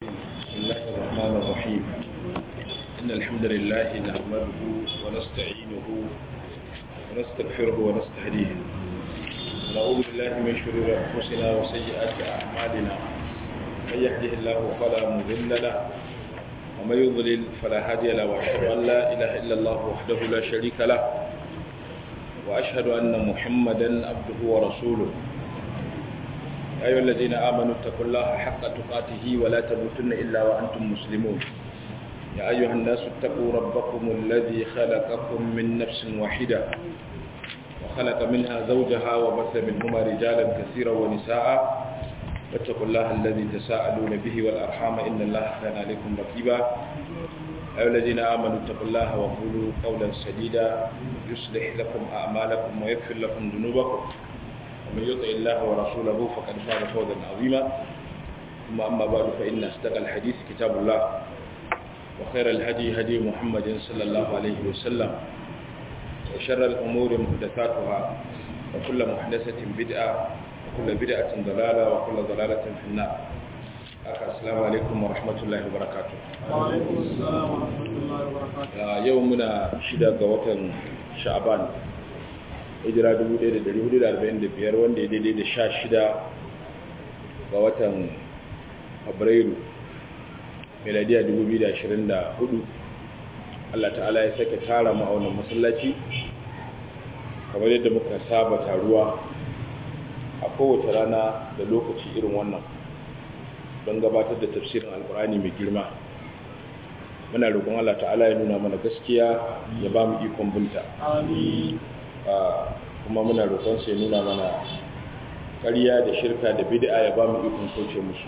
بسم الله الرحمن الرحيم إن الحمد لله نحمده ونستعينه ونستغفره ونستهديه ونعوذ بالله من شرور أنفسنا وسيئات أعمالنا من يهده الله فلا مضل له ومن يضلل فلا هادي له وأشهد أن لا إله إلا الله وحده لا شريك له وأشهد أن محمدا عبده ورسوله أيها الذين آمنوا اتقوا الله حق تقاته ولا تموتن إلا وأنتم مسلمون يا أيها الناس اتقوا ربكم الذي خلقكم من نفس واحدة وخلق منها زوجها وبث منهما رجالا كثيرا ونساء واتقوا الله الذي تساءلون به والأرحام إن الله كان عليكم رقيبا أيها الذين آمنوا اتقوا الله وقولوا قولا سديدا يصلح لكم أعمالكم ويغفر لكم ذنوبكم ومن يطع الله ورسوله فقد فاز فوزا عظيما ثم أما بعد فإن أصدق الحديث كتاب الله وخير الهدي هدي محمد صلى الله عليه وسلم وشر الأمور محدثاتها وكل محدثة بدعة وكل بدعة ضلالة وكل ضلالة في النار السلام عليكم ورحمة الله وبركاته وعليكم السلام ورحمة الله وبركاته يومنا شدة قوة شعبان hijira 1445 wanda ya daidai da sha shida ga watan fabrairu meladiya 2024 Allah ta'ala ya sake tara mu a wannan masallaci kamar yadda muka saba taruwa a kowace rana da lokaci irin wannan don gabatar da tafsirin alkurani mai girma muna roƙon Allah ta'ala ya nuna mana gaskiya ya ba mu ikon binta amin kuma muna roƙon sai nuna mana ƙarya da shirka da bid'a ya ba mu ikon kauce musu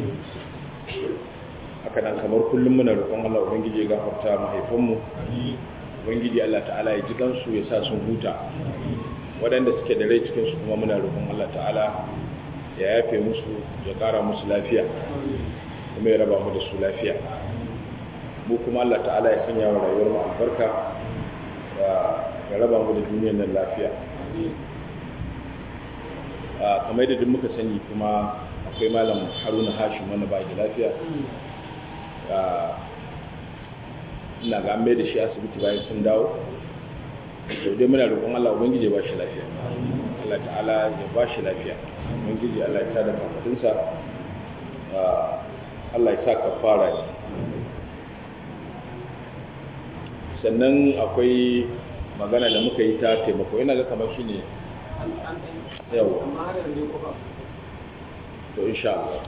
haka nan kamar kullum muna roƙon Allah ubangiji ya gafarta mahaifanmu ubangiji Allah ta'ala ya ji kansu ya sa sun huta waɗanda suke da rai cikin su kuma muna roƙon Allah ta'ala ya yafe musu ya ƙara musu lafiya kuma ya raba mu da su lafiya mu kuma Allah ta'ala ya sanya wa rayuwar mu albarka ya raba mu da duniyar nan lafiya kamar da duk muka sani kuma akwai malam haruna hashim wanda ba da lafiya ina ga an mai da shi asibiti bayan sun dawo to dai muna roƙon Allah ubangiji ya ba shi lafiya Allah ta'ala ya ba shi lafiya ubangiji Allah ya tada kafadinsa Allah ya sa kafara ne sannan akwai magana da muka yi ta taimako yana ga kamar shi ne yawa to insha Allah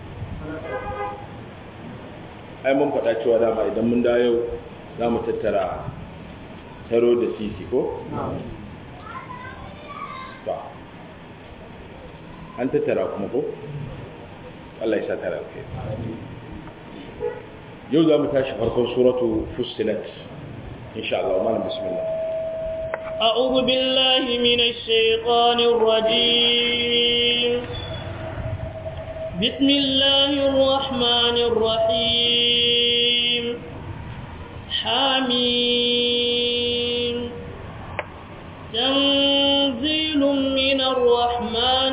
ai mun faɗa cewa dama idan mun da yau za mu tattara taro da sisi ko? ba an tattara kuma ko? Allah ya sa tara ke yau za mu tashi farkon suratu fusilat insha Allah malam bismillah أعوذ بالله من الشيطان الرجيم بسم الله الرحمن الرحيم حميم تنزيل من الرحمن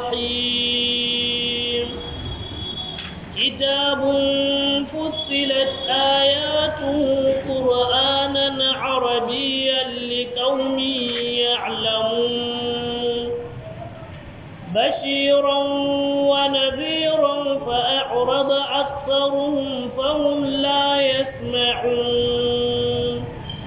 الرحيم كتاب فصلت آياته قرآنا عربيا لقوم يعلمون بشيرا ونذيرا فأعرض أكثرهم فهم لا يسمعون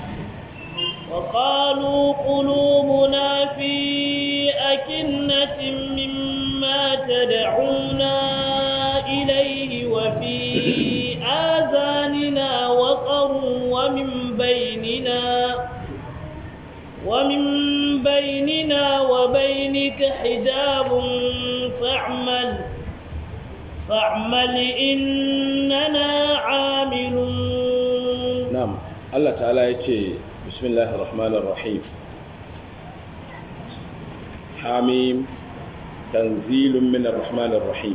وقالوا قلوبنا في أكنة مما تدعونا إليه وفي آذاننا وقر ومن بيننا ومن بيننا وبينك حجاب فاعمل فاعمل إننا عاملون نعم الله تعالى يتي بسم الله الرحمن الرحيم حاميم تنزيل من الرحمن الرحيم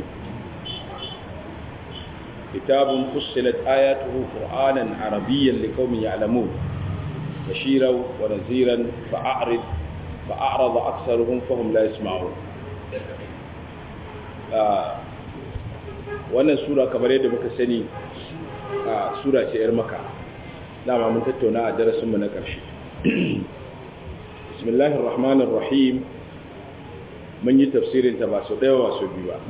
كتاب فصلت آياته قرآنا عربيا لقوم يعلمون بشيرا ونذيرا فأعرض فأعرض أكثرهم فهم لا يسمعون wannan sura kamar yadda muka sani a sura ce yar maka dama mun tattauna a darasinmu na ƙarshe bismillahir rahmanir rahim mun yi tafsirin ta ba su ɗaya ba su biyu ba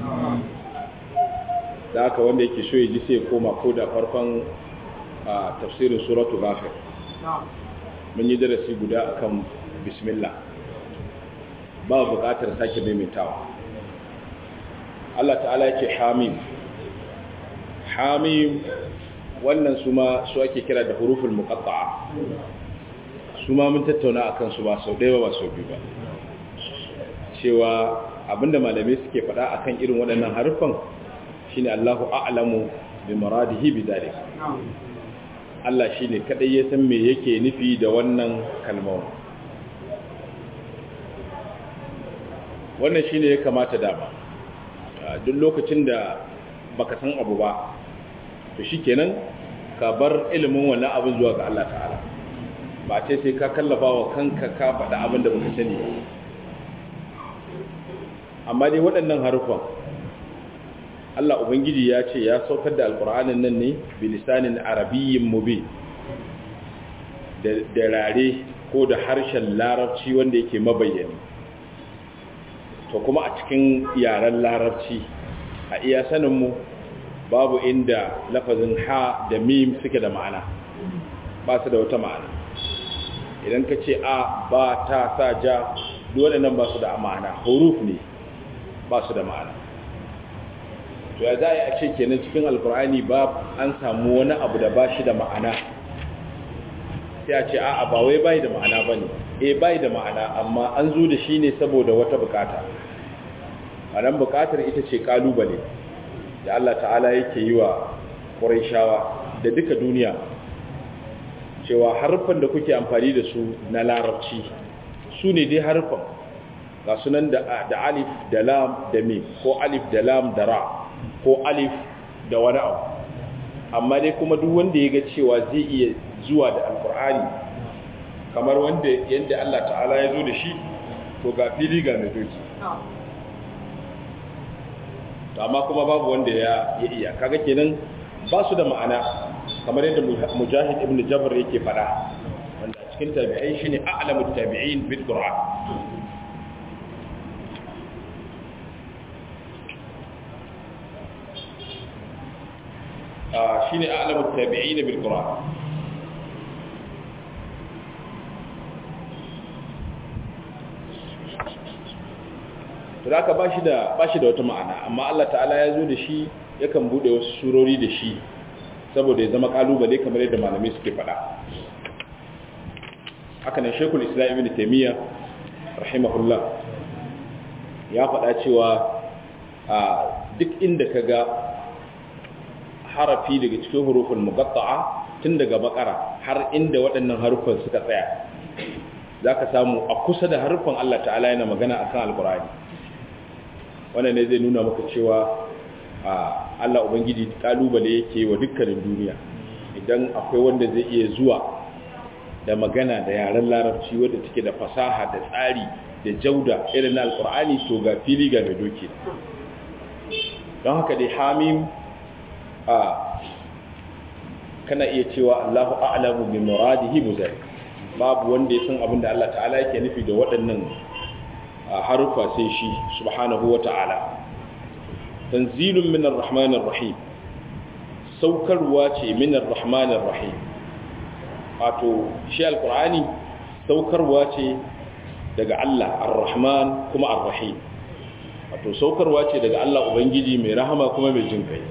da aka wanda yake so ya ji sai koma ko da farkon tafsirin suratu ghafir mun yi darasi guda akan bismillah ba buƙatar sake maimaitawa Allah ta'ala yake hamim hamim wannan su ma su ake kira da huruful muqatta'a su ma mun tattauna akan su ba sau ɗaya ba sau biyu ba cewa abinda malamai suke faɗa akan irin waɗannan harufan shine Allahu a'lamu bi maradihi bi dalik Allah shine kadai ya san me yake nufi da wannan kalmar wannan shine ya kamata dama duk lokacin da baka san abu ba to shikenan ka bar ilimin wannan abin zuwa ga Allah ta'ala ba ce sai ka kallafa wa kanka ka faɗa abin da baka sani ba amma dai waɗannan harufan Allah Ubangiji ya ce ya saukar da alƙur'anin nan ne bilisanin arabiyyin mubin da rare ko da harshen larabci wanda yake mabayyani to kuma a cikin yaren larabci a iya saninmu babu inda lafazin ha da mim suke da ma'ana ba su da wata ma'ana idan ka ce a ba ta sa ja dole nan ba su da ma'ana huruf ne ba su da ma'ana to ya za a ce kenan cikin alkur'ani ba an samu wani abu da ba shi da ma'ana sai a ce a'a ba wai bai da ma'ana ba ne e bai da ma'ana amma an zo da shi ne saboda wata bukata a nan bukatar ita ce kalubale da Allah ta'ala yake yi wa ƙuraishawa da duka duniya cewa harfan da kuke amfani da su na larabci su ne dai harfan ga sunan da alif da lam da mim ko alif da lam da ra ko alif da wani abu amma dai kuma duk wanda ya ga cewa zai iya zuwa da alkur'ani kamar wanda yadda Allah ta'ala ya zo da shi to ga fili ga mai doki amma kuma babu wanda ya iya kaga kenan ba su da ma'ana kamar yadda mujahid ibn jabr yake fada wanda cikin tabi'ai shine a'lamu tabi'in bil qur'an shine a'lamu tabi'in bil qur'an to da ba shi da ba shi da wata ma'ana amma Allah ta'ala ya zo da shi yakan bude wasu surori da shi saboda ya zama kalubale kamar yadda malamai suke faɗa haka nan Sheikhul Islam Ibn Taymiyyah rahimahullah ya faɗa cewa a duk inda kaga harafi daga cikin hurufin muqatta'a tun daga bakara har inda waɗannan harufan suka tsaya zaka samu a kusa da harufan Allah ta'ala yana magana akan alqur'ani wannan ne zai nuna maka cewa Allah Ubangiji kalubale yake wa dukkanin duniya idan akwai wanda zai iya zuwa da magana da yaren larabci wadda take da fasaha da tsari da jauda irin na alkur'ani to ga fili ga mai doki don haka dai hamim a kana iya cewa Allahu a'lamu bi muradihi muzari babu wanda ya san abin da Allah ta'ala yake nufi da waɗannan harufa sai shi subhanahu wa ta'ala tanzilun minar rahmanir rahim saukarwa ce minar rahmanir rahim wato shi alkur'ani saukarwa ce daga Allah ar-rahman kuma ar-rahim wato saukarwa ce daga Allah ubangiji mai rahama kuma mai jin kai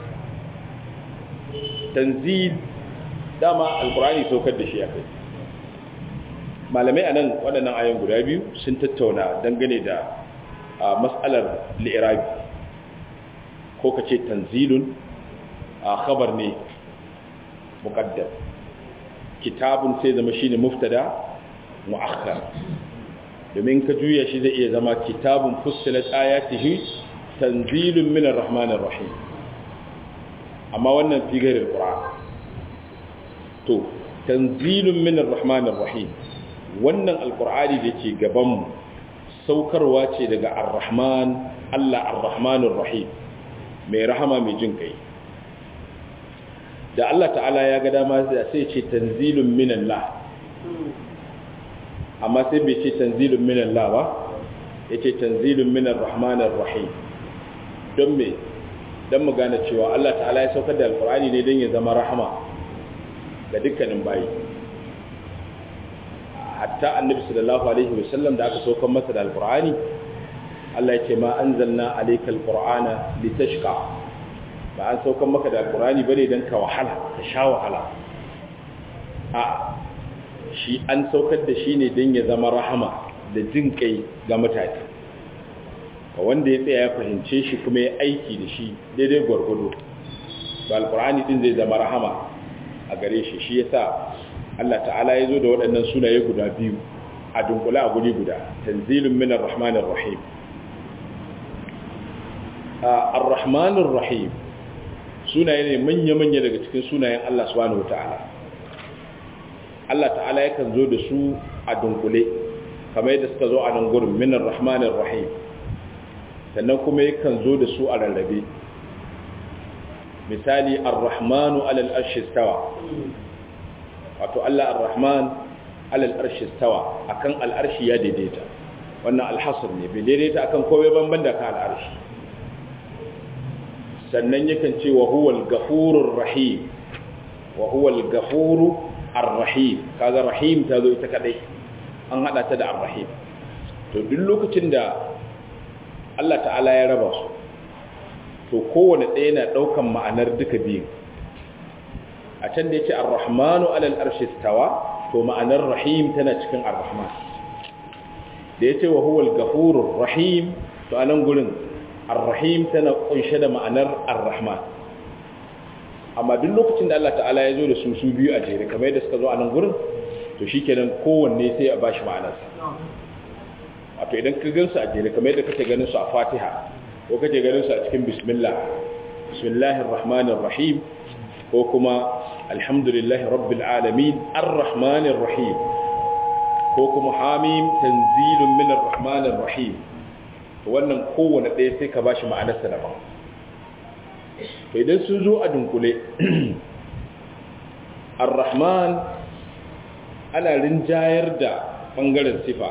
tanzil dama alkur'ani saukar da shi a kai malamai a nan waɗannan ayon guda biyu sun tattauna dangane da matsalar li'irabi ko ka ce tanzilun a khabar ne muƙaddam kitabun sai zama shine muftada mu'akhkhar domin ka juya shi zai iya zama kitabun fussilat ayatihi tanzilun minar rahmanir rahim amma wannan figarin qur'an to tanzilun minar rahmanir rahim wannan alkur'ani da ke gabanmu saukarwa ce daga ar-rahman Allah ar-rahmanur rahim mai rahama mai jin kai da Allah ta'ala ya ga dama sai ce tanzilun minallah amma sai bai ce tanzilun minallah ba ya ce tanzilun minar rahmanar rahim don me don mu gane cewa Allah ta'ala ya saukar da alkur'ani ne don ya zama rahama ga dukkanin bayi hatta annabi sallallahu alaihi wasallam da aka saukar masa da alkur'ani Allah ya ce ma anzalna alaykal qur'ana litashqa ba an saukar maka da alkur'ani bane dan ka wahala ka sha wahala a shi an saukar da shi ne don ya zama rahama da jin kai ga mutane ga wanda ya tsaya ya fahimce shi kuma ya aiki da shi daidai gwargwado ba alkur'ani din zai zama rahama a gare shi shi yasa Allah ta'ala ya zo da waɗannan sunaye guda biyu a dunkule a guri guda tanzilun minar rahmanir rahim ar-rahmanir rahim sunaye ne manya-manya daga cikin sunayen Allah subhanahu wata'ala Allah ta'ala yakan zo da su a dunkule kamar yadda suka zo a nan gurin minar rahmanir rahim sannan kuma yakan zo da su a rarrabe misali ar-rahmanu alal arshi stawa wato Allah ar-rahman alal arshi stawa akan al-arshi ya daidaita wannan al-hasr ne bai daidaita akan komai banban da ka al-arshi sannan yakan ce wa huwal ghafurur rahim wa huwal ghafuru ar-rahim kaga rahim ta zo ita kadai an hada ta da ar-rahim to duk lokacin da Allah ta'ala ya raba su to kowane ɗaya na ɗaukan ma'anar duka biyu a can da yake ar-rahmanu alal arshi stawa to ma'anar rahim tana cikin ar-rahman da yace wa huwal ghafurur rahim to anan gurin ar-rahim tana kunshe da ma'anar ar-rahman amma duk lokacin da Allah ta'ala ya zo da su su biyu a jere kamar yadda suka zo a nan gurin to shikenan kowanne sai a bashi ma'anarsa wato idan ka gansu a jere kamar yadda kake ganin su a Fatiha ko kake ganin su a cikin bismillah bismillahir rahmanir rahim ko kuma alhamdulillahi rabbil alamin arrahmanir rahim ko kuma hamim tanzilun minar rahmanir rahim to wannan kowanne ɗaya sai ka bashi ma'anarsa daban to idan sun zo a dunkule ar-rahman ana rinjayar da ɓangaren sifa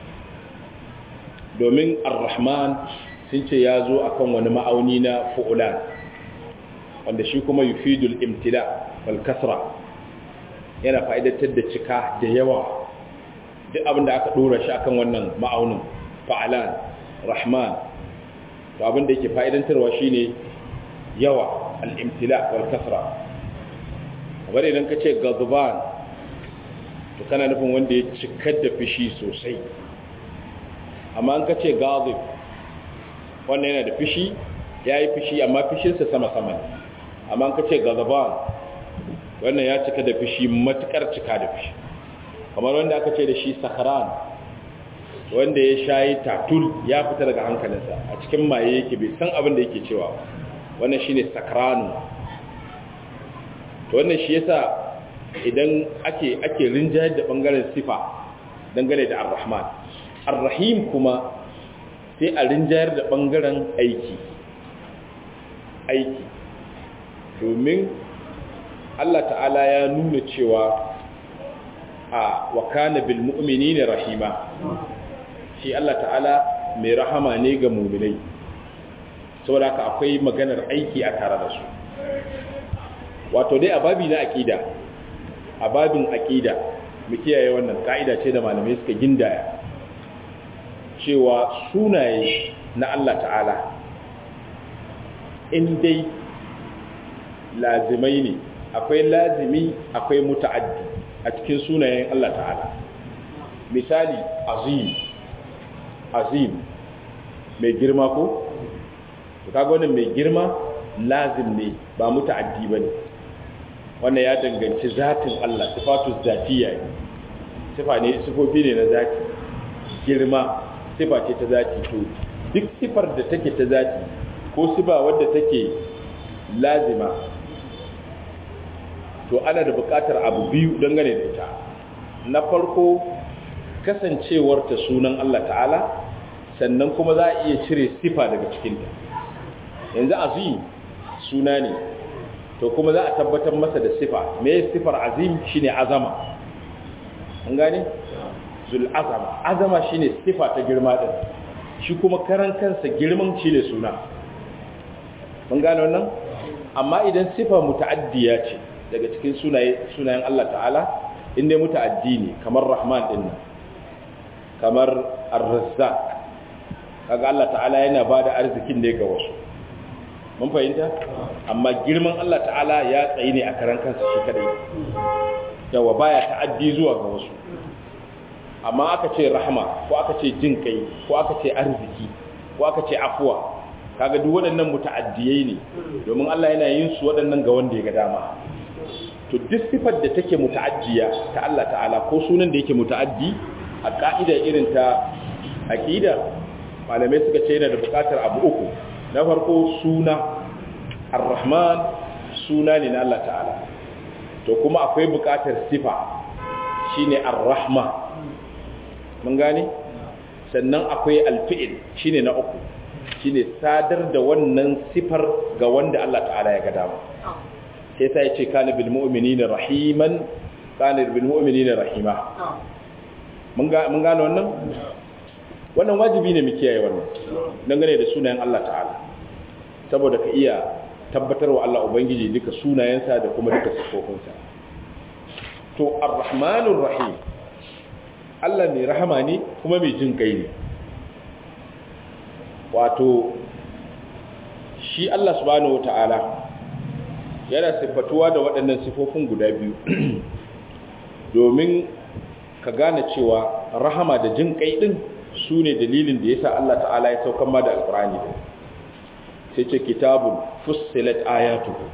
domin ar-rahman sun ce ya zo akan wani ma'auni na fu'ulan wanda shi kuma yufidul imtila wal kasra yana fa'idatar da cika da yawa duk abin da aka dora shi akan wannan ma'aunin fa'alan rahman to abin da yake fa'idantarwa shine yawa al-imtila wal kasra kamar idan ka ce gazban to kana nufin wanda ya cikar da fishi sosai amma an ka ce gazib wannan yana da fishi ya yi fishi amma fishinsa sama-sama ne amma an ka ce gazban wannan ya cika da fishi matukar cika da fishi kamar wanda aka ce da shi sakaran wanda ya shayi tatul ya fita daga hankalinsa a cikin maye yake bai san abin da yake cewa wannan shine sakranu to wannan shi yasa idan ake ake rinjayar da bangaren sifa dangane da ar-rahman ar-rahim kuma sai a rinjayar da bangaren aiki aiki domin Allah ta'ala ya nuna cewa a wa kana bil mu'minina rahima shi Allah ta'ala mai rahama ne ga mu'minai saboda haka akwai maganar aiki a tare da su wato dai a babi na aqida a babin aqida mu kiyaye wannan ka'ida ce da malamai suka gindaya cewa sunaye na Allah ta'ala in dai lazimai ne akwai lazimi akwai muta'addi a cikin sunayen Allah ta'ala misali azim azim mai girma ko to kaga wannan mai girma lazim ne ba muta'addi bane wannan ya danganci zatin Allah sifatu zatiyya ne sifa ne sifofi ne na zati girma sifa ce ta zati to duk sifar da take ta zati ko sifa wadda take lazima to ana da buƙatar abu biyu dangane da ita na farko kasancewar ta sunan Allah ta'ala sannan kuma za a iya cire sifa daga cikinta yanzu azim suna ne to kuma za a tabbatar masa da sifa me sifar azim shine azama an gane zul azama azama shine sifa ta girma din shi kuma karan kansa girman shine suna mun gane wannan amma idan sifa muta'addiya ce daga cikin sunaye sunayen Allah ta'ala inda muta'addi ne kamar rahman din nan kamar ar-razzaq kaga Allah ta'ala yana bada arzikin ne ga wasu mun fahimta amma girman Allah ta'ala ya tsayi ne a karan kansa shi kadai yawa baya ta'addi zuwa ga wasu amma aka ce rahma ko aka ce jin kai ko aka ce arziki ko aka ce afuwa kaga duk waɗannan muta'addiyai ne domin Allah yana yin su waɗannan ga wanda ya ga dama to duk sifar da take muta'addiya ta Allah ta'ala ko sunan da yake muta'addi a ka'ida irin ta aqida malamai suka ce yana da buƙatar abu uku na farko suna ar-rahman suna ne na Allah ta'ala to kuma akwai buƙatar sifa shine ar-rahma mun gane sannan akwai al-fi'l shine na uku shine sadar da wannan sifar ga wanda Allah ta'ala ya ga dama sai sai ya ce kana bil mu'minina rahiman kana bil mu'minina rahima mun ga mun gane wannan wannan wajibi ne mu kiyaye wannan dangane da sunayen Allah ta'ala saboda ka iya tabbatarwa Allah ubangiji duka sunayensa da kuma duka sifofinsa to ar-rahmanur rahim Allah mai rahama ne kuma mai jin kai ne wato shi Allah subhanahu wata'ala yana siffatuwa da waɗannan sifofin guda biyu domin ka gane cewa rahama da jin kai ɗin su ne dalilin da ya sa Allah ta'ala ya saukan ma da alƙurani sai ce kitabun fussilat ayatuhu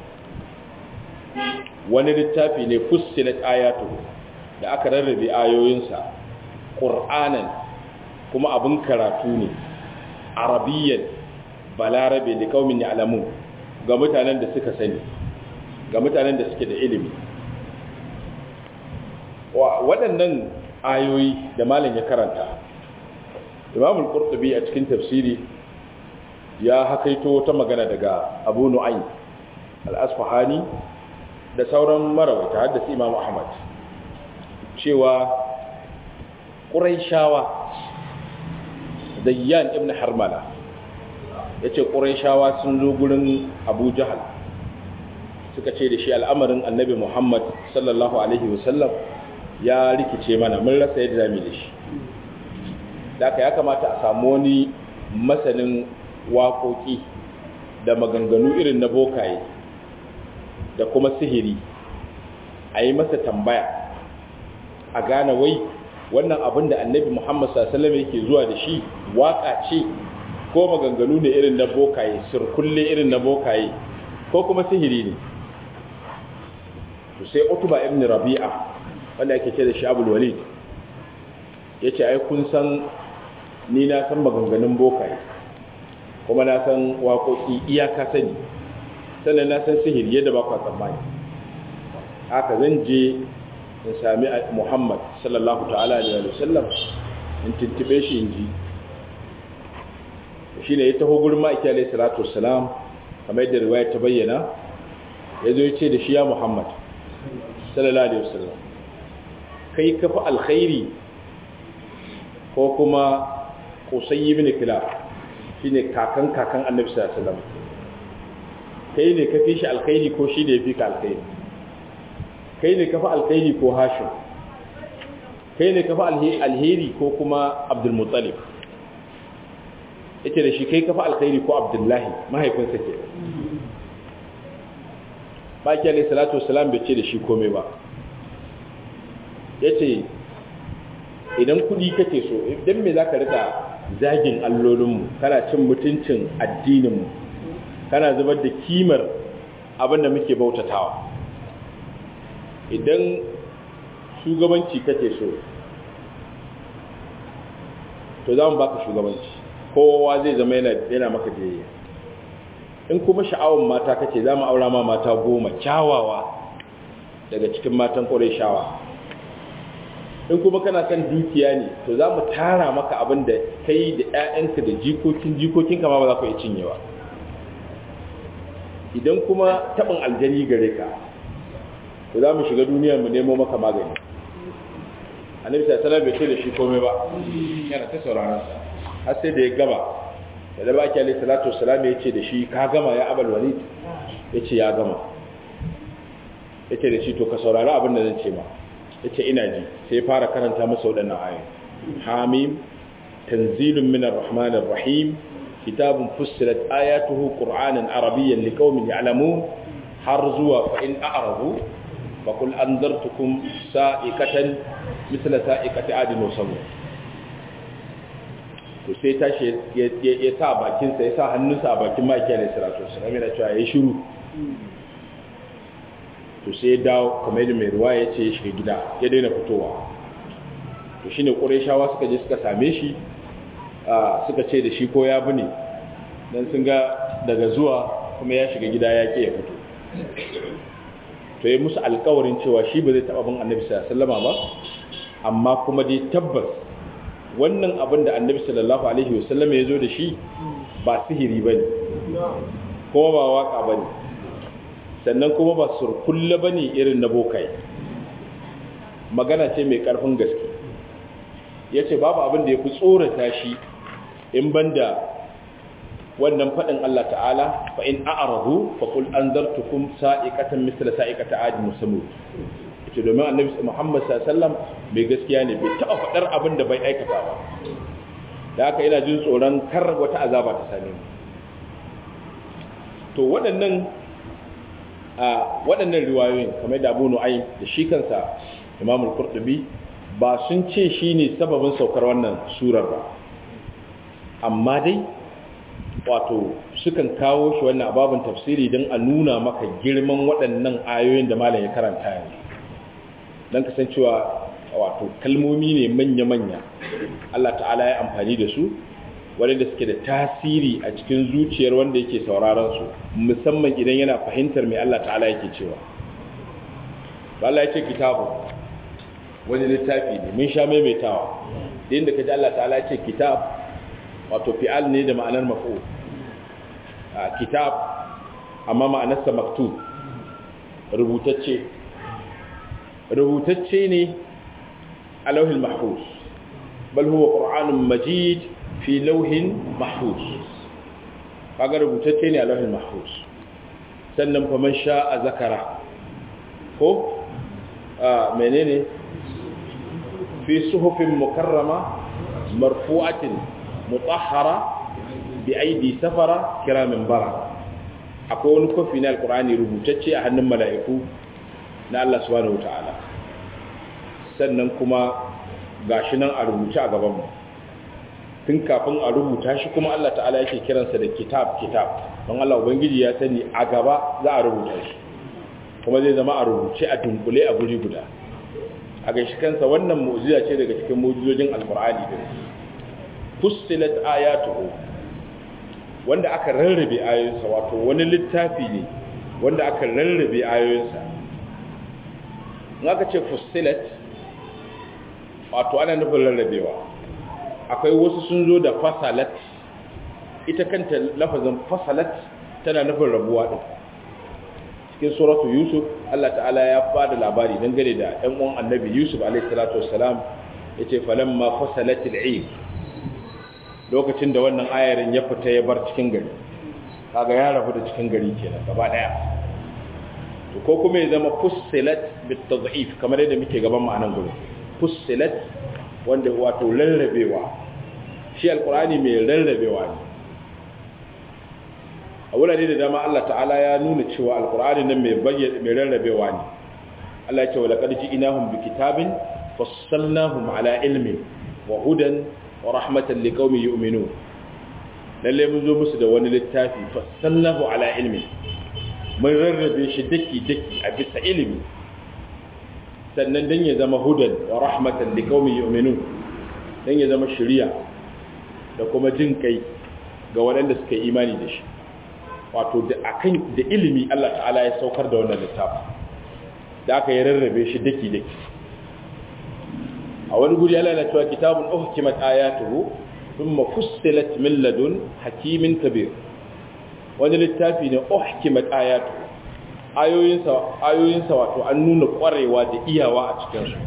wani littafi ne fussilat ayatuhu da aka rarrabe ayoyinsa ƙur'anan kuma abin karatu ne arabiyyan balarabe da kaumin ya'lamu ga mutanen da suka sani ga mutanen da suke da ilimi waɗannan ayoyi da malam ya karanta imamul qurtubi a cikin tafsiri ya hakaito wata magana daga abu nu'aym al-asfahani da sauran marawaita har da imam ahmad cewa quraishawa zayyan ibn harmala ya ce ƙuraishawa sun zo gurin abu jahal suka ce da shi al'amarin annabi muhammad sallallahu alaihi wasallam ya rikice mana mun rasa yadda zami da shi da aka ya kamata a samu wani masanin waƙoƙi da maganganu irin na bokaye da kuma sihiri a yi masa tambaya a gane wai wannan abin da annabi muhammad sallallahu yake zuwa da shi waƙa ce ko maganganu ne irin na bokaye sirkulle irin na bokaye ko kuma sihiri ne to sai utuba ibn rabi'a wanda ake ce da shi abul walid yace ai kun san ni na san maganganun bokaye kuma na san waƙoƙi iyaka sani sannan na san sihiri yadda ba ku tsammani haka zan je in sami muhammad sallallahu ta'ala alaihi wa sallam in tuntube shi in ji shi ne ya taho gurin ma'aiki alaihi salatu wassalam kamar yadda riwaya ta bayyana ya zo ya ce da shi ya muhammad sallallahu alaihi wasallam kai ka fi alkhairi ko kuma kusayi bin kilaf shi ne kakan kakan annabi sallallahu alaihi wasallam kai ne ka fi shi alkhairi ko shi ne ya fi ka alkhairi kai ne ka fi alkhairi ko hashim kai ne ka fi alheri ko kuma abdulmuttalib yake da shi kai kafa alkhairi ko abdullahi mahaifinsa ke baki alai salatu wasalam bai ce da shi komai ba ya ce idan kudi kake so idan me za ka rika zagin allolinmu kana cin mutuncin addininmu kana zubar da kimar abin da muke bautatawa idan shugabanci kake so to za mu baka shugabanci kowa zai zama yana maka biyayya in kuma sha'awar mata kace za mu aura ma mata goma kyawawa daga cikin matan ƙwarai shawa in kuma kana kan dukiya ne to za mu tara maka abin da kai da 'ya'yanka da jikokin jikokinka ma ba za ku iya cinyewa idan kuma tabin aljani gare ka to za mu shiga duniya mu nemo maka magani annabi sallallahu bai ce da shi komai ba yana ta sauraron sa har sai da ya gaba da da baki alaihi salatu wassalam ya ce da shi ka gama ya abal walid ya ce ya gama ya ce da shi to ka saurari abin da zan ce ma ya ce ina ji sai ya fara karanta masa waɗannan ayoyi hamim tanzilun minar rahmanir rahim kitabun fussilat ayatuhu qur'anan arabiyyan liqaumin ya'lamun har zuwa fa in a'radu fa qul anzartukum sa'iqatan mithla sa'iqati adin wa samud to sai tashi ya sa bakin sa ya sa hannunsa a bakin maki alayhi salatu wassalam yana cewa yayi shiru to sai ya dawo kamar yadda mai ruwa ya ce ya shiga gida ya daina fitowa to shine qurayshawa suka je suka same shi suka ce da shi ko ya bi ne don sun ga daga zuwa kuma ya shiga gida ya ke ya fito to yi musu alkawarin cewa shi ba zai taɓa bin annabi sallama ba amma kuma dai tabbas wannan abin da annabi sallallahu alaihi wasallama ya zo da shi ba sihiri ba ne kuma ba waka ba ne sannan kuma ba surkulle ba ne irin na bokai magana ce mai ƙarfin gaske ya ce babu abin da ya fi tsorata shi in banda wannan faɗin Allah ta'ala fa in a'radu fa qul anzartukum sa'iqatan mithla sa'iqati 'ad musamud ce domin annabi Muhammad sallallahu alaihi wasallam bai gaskiya ne bai taɓa faɗar abin da bai aikata ba da haka ina jin tsoron kar wata azaba ta same mu to waɗannan a waɗannan riwayoyin kamar da Abu Nu'aym da shi kansa Imam al-Qurtubi ba sun ce shine sababin saukar wannan surar ba amma dai wato sukan kawo shi wannan ababin tafsiri don a nuna maka girman waɗannan ayoyin da malam ya karanta yanzu don kasancewa wato kalmomi ne manya-manya Allah ta'ala ya amfani da su waɗanda suke da tasiri a cikin zuciyar wanda yake sauraron su musamman idan yana fahimtar mai Allah ta'ala yake cewa Allah ya ce kitabu wani littafi ne mun sha maimaitawa da inda ka ji Allah ta'ala ya ce kitab wato fi'al ne da ma'anar maf'ul kitab amma ma'anarsa maktub rubutacce rubutacce ne a lauhin mahfuz bal huwa qur'anun majid fi lauhin mahfuz kaga rubutacce ne a lauhin mahfuz sannan fa man sha'a zakara ko menene fi suhufin mukarrama marfu'atin mutahhara bi aidi safara kiramin bara akwai wani kofi na alkur'ani rubutacce a hannun mala'iku na Allah subhanahu wata'ala sannan kuma gashi nan a rubuce a gabanmu tun kafin a rubuta shi kuma Allah ta'ala yake kiransa da kitab kitab don Allah ubangiji ya sani a gaba za a rubuta shi kuma zai zama a rubuce a dunkule a guri guda a gashi kansa wannan mu'jiza ce daga cikin mu'jizojin alkur'ani din fussilat ayatuhu wanda aka rarrabe ayoyinsa wato wani littafi ne wanda aka rarrabe ayoyinsa in aka ce fussilat wato ana nufin rarrabewa akwai wasu sun zo da fasalat ita kanta lafazin fasalat tana nufin rabuwa din cikin suratu yusuf Allah ta'ala ya bada labari dangane da ɗan uwan annabi yusuf alaihi salatu wassalam yace falamma fasalatil 'ayb lokacin da wannan ayarin ya fita ya bar cikin gari kaga ya rabu da cikin gari kenan gaba daya to ko kuma ya zama fussilat bit tadhif kamar yadda muke gaban mu anan gurin fussilat wanda wato rarrabewa shi alqur'ani mai rarrabewa ne a wurare da dama Allah ta'ala ya nuna cewa alqur'ani nan mai bayyana mai rarrabewa ne Allah ya ce wa laqad ji'nahum bi kitabin fassalnahum ala ilmin wa hudan wa rahmatan liqaumin yu'minun lalle mun zo musu da wani littafi fassalnahu ala ilmi mun rarrabe shi daki daki a bisa ilimi sannan dan ya zama hudan wa rahmatan liqaumin yu'minun dan ya zama shari'a da kuma jin kai ga waɗanda suka yi imani da shi wato da akan da ilimi Allah ta'ala ya saukar da wannan littafi da aka yi rarrabe shi daki daki a wani guri Allah na cewa kitabun uhkimat ayatuhu thumma fussilat min ladun hakimin kabir wani littafi ne uhkimat ayatu ayoyinsa ayoyinsa wato an nuna kwarewa da iyawa a cikin su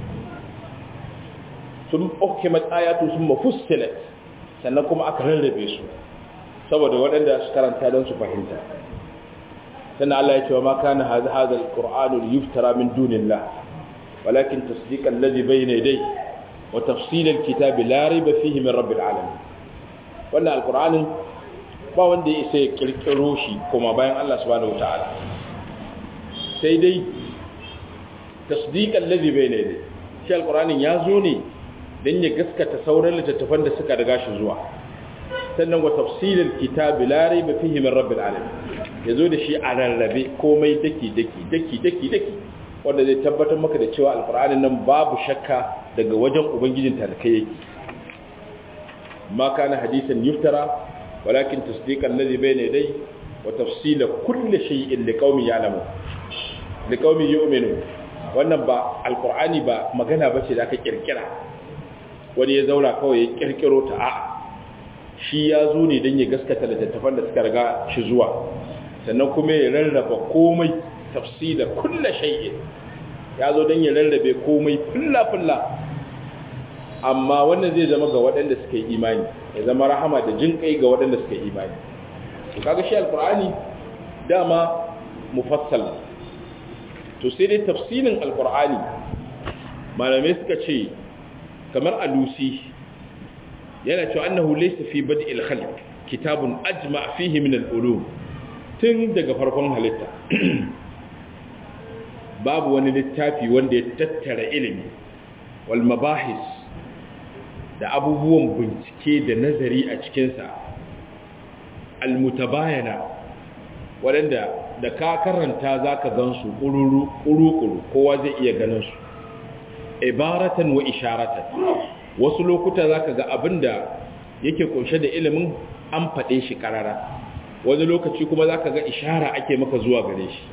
sun uhkimat ayatu sun mafussilat sannan kuma aka rarrabe su saboda waɗanda su karanta don su fahimta sannan Allah ya ce wa ma kana hadha hadha alqur'anu yuftara min dunillah walakin tasdiq alladhi bayna yadayhi wa tafsil alkitab la rayba fihi min rabbil alamin wannan alqur'anin ba wanda ya isa ya kirkiro shi kuma bayan Allah subhanahu wataala sai dai tasdiq alladhi bayna yadayhi shi alqur'anin ya zo ne dan ya gaskata sauran littattafan da suka riga shi zuwa sannan wa tafsilil kitabi la rayba fihi min rabbil alamin yazo da shi a rarrabe komai daki daki daki daki daki wanda zai tabbatar maka da cewa alqur'anin nan babu shakka daga wajen ubangijin talakai yake ma kana hadisan yuftara walakin tasdiqan alladhi bayna yadayhi wa tafsila kulli shay'in liqaumin ya'lamun liqaumin yu'minun wannan ba alqur'ani ba magana bace da aka kirkira wani ya zauna kawai ya kirkiro ta a'a shi ya zo ne don ya gaskata littattafan da suka riga shi zuwa sannan kuma ya rarraba komai tafsila kulla shay'in ya zo don ya rarrabe komai fulla-fulla amma wannan zai zama ga waɗanda suka yi imani ya zama rahama da jin kai ga waɗanda suka yi imani to kaga shi alkur'ani dama mufassal to sai dai tafsilin alkur'ani malamai suka ce kamar alusi yana cewa annahu laysa fi bad'il khalq kitabun ajma' fihi min al-ulum tun daga farkon halitta babu wani littafi wanda ya tattara ilimi wal mabahis da abubuwan bincike da nazari a cikinsa al-mutabayana waɗanda da ka karanta zaka gansu ƙuru-ƙuru kowa zai iya ganin su ibaratan wa isharatan wasu lokuta za ka ga abin da yake kunshe da ilimin an faɗe shi ƙarara wani lokaci kuma za ka ga ishara ake maka zuwa gare shi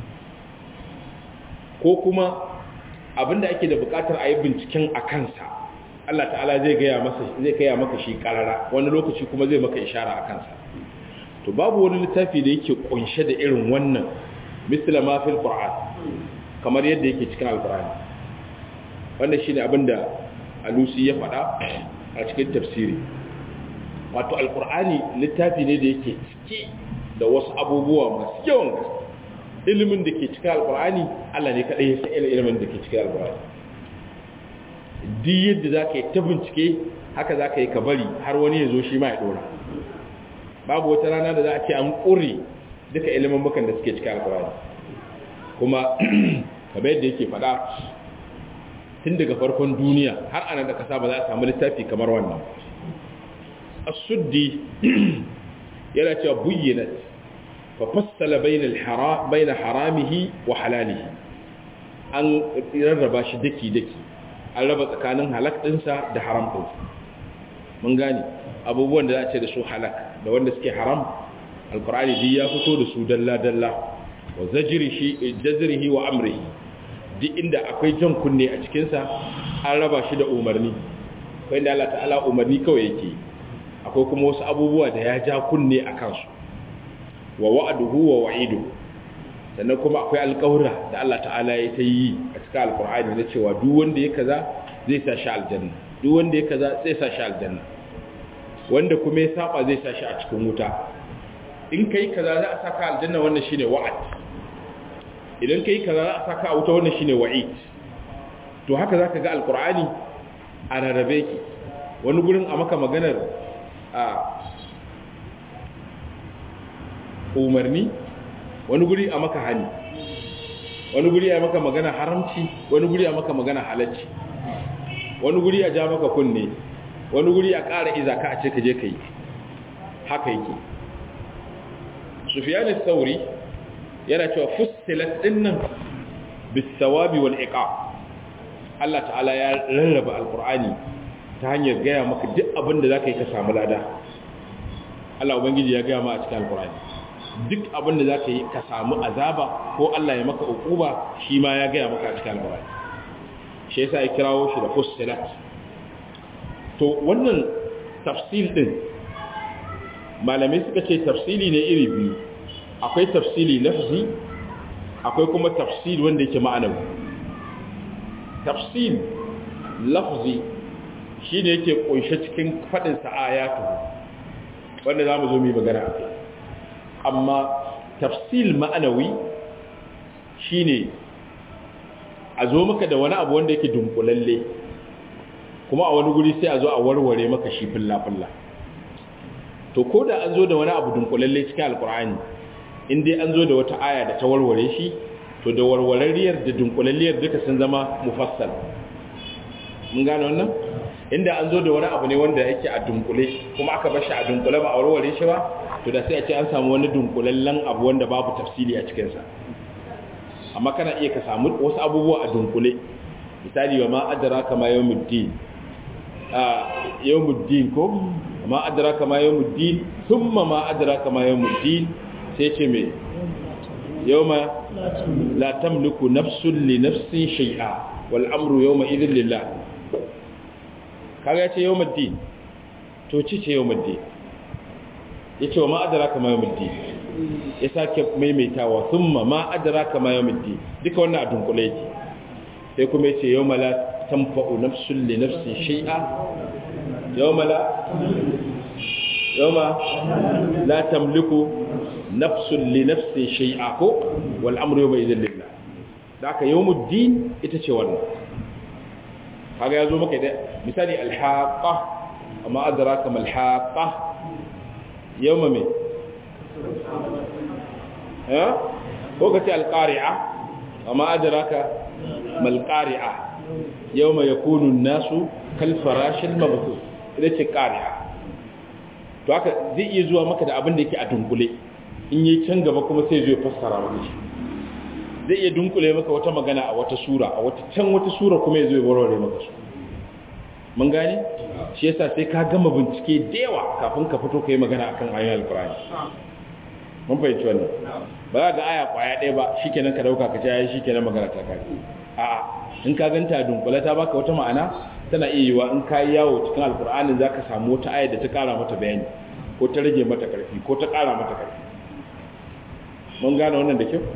ko kuma abin da ake da buƙatar a yi binciken a kansa Allah ta'ala zai gaya maka shi ƙarara wani lokaci kuma zai maka ishara a kansa to babu wani littafi da yake kunshe da irin wannan misla ma fil qur'an kamar yadda yake cikin alqur'ani wannan shine abin da alusi ya faɗa a cikin tafsiri wato alkur'ani littafi ne da yake cike da wasu abubuwa masu yawan gaske ilimin da ke cikin alkur'ani allah ne kaɗai ya san ilimin da ke cikin alkur'ani duk yadda za ka yi ta bincike haka za ka yi ka bari har wani ya zo shi ma ya ɗora babu wata rana da za a ce an ƙure duka ilimin bukan da suke cikin alkur'ani kuma kamar yadda yake faɗa tun daga farkon duniya har ana da kasa ba za a samu littafi kamar wannan as-suddi yana cewa buyyinat fa fassala bayna haramihi wa halalihi an rarraba shi daki daki an raba tsakanin halak dinsa da haram din mun gane abubuwan da za a ce da su halak da wanda suke haram alqur'ani duk ya fito da su dalla dalla wa zajrihi jazrihi wa amrihi duk inda akwai jan kunne a cikinsa an raba shi da umarni akwai da Allah ta'ala umarni kawai yake akwai kuma wasu abubuwa da ya ja kunne a kansu wa wa'aduhu wa wa'idu sannan kuma akwai alƙawura da Allah ta'ala ya ta yi a cikin alƙur'ani na cewa duk wanda ya kaza zai sa shi aljanna duk wanda ya kaza zai sa shi aljanna wanda kuma ya saba zai sa shi a cikin wuta in kai kaza za a saka aljanna wannan shine wa'ad idan kai kaza za a saka a wuta wannan shine wa'id to haka zaka ga alqur'ani a rarrabe ki wani gurin a maka maganar a umarni wani guri a maka hani wani guri a maka magana haramci wani guri a maka magana halacci wani guri a ja maka kunne wani guri a ƙara izaka a ce ka je ka yi haka yake sufiyanin sauri yana cewa fussilat dinnan bisawabi wal iqab Allah ta'ala ya rarraba alqur'ani ta hanyar gaya maka duk abin da zaka yi ka samu lada Allah ubangiji ya gaya ma a cikin alqur'ani duk abin da zaka yi ka samu azaba ko Allah ya maka ukuba shi ma ya gaya maka a cikin alqur'ani shi yasa ya kirawo shi da fussilat to wannan tafsil din malamai suka ce tafsili ne iri biyu akwai tafsili lafzi akwai kuma tafsir wanda yake ma'anawi tafsir lafzi shine yake kunshe cikin fadin sa ayatu wanda zamu zo mu yi magana akai amma tafsil ma'anawi shine a zo maka da wani abu wanda yake dunkulalle kuma a wani guri sai a zo a warware maka shi filla-filla to ko da an zo da wani abu dunkulalle cikin alkur'ani in dai an zo da wata aya da ta warware shi to da warwarariyar da dunkulalliyar duka sun zama mufassal mun gane wannan inda an zo da wani abu ne wanda yake a dunkule kuma aka bar shi a dunkule ba a warware shi ba to da sai a ce an samu wani dunkulallen abu wanda babu tafsiri a cikinsa amma kana iya ka samu wasu abubuwa a dunkule misali wa ma adraka ma yawmuddin a yawmuddin ko ma adraka ma yawmuddin thumma ma adraka ma yawmuddin sai ce me yawma la tamliku nafsun li nafsin shay'a wal amru yawma idhin lillah kaga yace yawmuddin to ci ce yawmuddin yace wa ma adraka ma yawmuddin ya sake maimaitawa thumma ma adraka ma yawmuddin duka wannan a dunkule yake sai kuma yace yawma la tanfa'u nafsun li nafsin shay'a yawma la yawma la tamliku nafsun li nafsin shay'a ko wal amru yawma idhin lillah da aka yawmuddin ita ce wannan kaga yazo maka da misali al-haqqa amma adraka mal haqqa yawma me ha ko kace al-qari'a amma adraka mal qari'a yawma yakunu an-nasu kal farashil mabthus ita ce qari'a to haka zai iya zuwa maka da abin da yake a dunkule in yi can gaba kuma sai zai fassara maka shi zai iya dunkule maka wata magana a wata sura a wata can wata sura kuma ya zai warware maka su mun gane shi yasa sai ka gama bincike da yawa kafin ka fito ka yi magana akan ayoyin alkurani mun fahimci wannan ba za ga aya kwaya ɗaya ba shikenan ka dauka ka ce ayi shikenan magana ta kai a'a in ka ganta dunkule ta baka wata ma'ana tana iya yiwa in ka yi yawo cikin alkur'anin za ka samu wata ayar da ta kara mata bayani ko ta rage mata ƙarfi ko ta kara mata ƙarfi mun gane wannan da kyau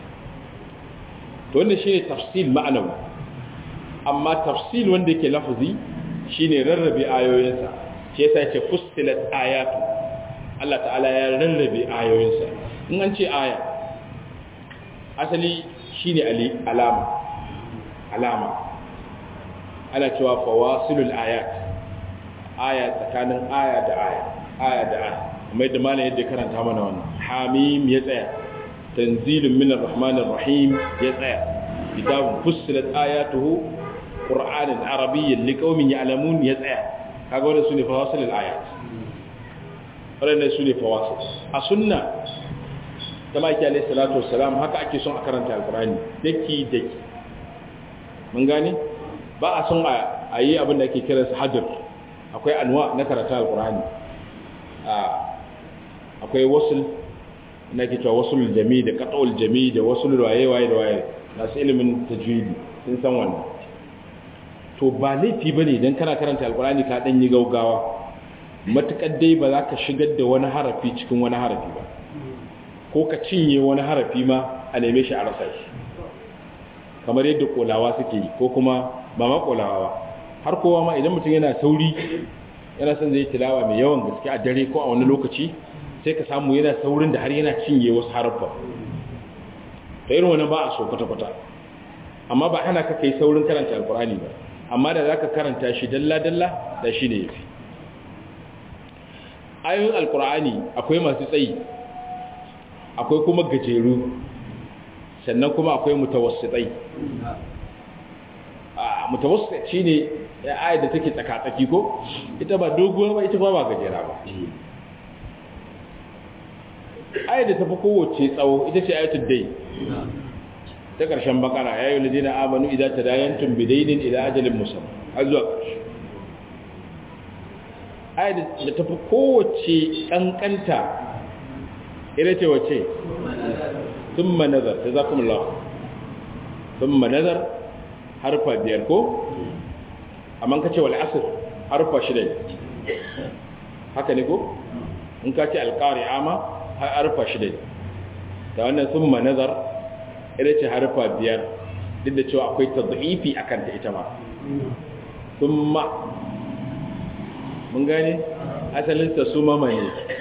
to wanda shi ne tafsil ma'anawi amma tafsil wanda yake lafazi shi ne rarrabe ayoyinsa shi yasa yake fustilat ayatu Allah ta'ala ya rarrabe ayoyinsa in an ce aya asali shi ne alama alama ana cewa fawasilul ayat aya tsakanin aya da aya aya da aya kuma yadda malam yadda karanta mana wannan hamim ya tsaya tanzilun minar rahmanir rahim ya tsaya kitabun fussilat ayatuhu qur'anan arabiyyan liqaumin ya'lamun ya tsaya kaga wannan sune fawasilul ayat wannan sune fawasil a sunna ta maki alayhi salatu wassalam haka ake son a karanta alqur'ani daki daki mun gane ba a son a yi abin da ake kira hadir akwai anwa na karatu alqur'ani akwai wasul na ke cewa wasul jami da qat'ul jami da wasul waye waye da waye masu ilimin tajwidi sun san wannan to ba laifi bane idan kana karanta alqur'ani ka dan yi gaugawa matukar dai ba za ka shigar da wani harafi cikin wani harafi ba ko ka cinye wani harafi ma a neme shi a rasa shi kamar yadda kolawa suke yi ko kuma ba ma kolawa ba har kowa ma idan mutum yana sauri yana son zai tilawa mai yawan gaske a dare ko a wani lokaci sai ka samu yana saurin da har yana cinye wasu haraffa ta irin wani ba a so kwata-kwata amma ba hana ka kai saurin karanta alkurani ba amma da za ka karanta shi dalla-dalla da shi ne ya fi ayoyin alkurani akwai masu tsayi akwai kuma gajeru sannan kuma akwai mutawassitai mutawassit shi ne ayar da take tsaka-tsaki ko ita ba doguwa ba ita ba ba gajera ba ayar da tafi kowace tsawo ita ce ayatul dai ta ƙarshen bakara ya yi ladina amanu idan ta dayantun bidainin idan ajalin musamman har zuwa ƙarshe ayar da tafi kowace ƙanƙanta ita ce wace sun manazar ta za kuma lawa sun manazar harfa biyar ko amma ka ce wal asr harfa shida haka ne ko in ka ce alqari'a ma harfa shida da wannan summa nazar ita ce harfa biyar duk da cewa akwai tadhifi akan ta ita ma summa mun gane asalin ta suma mai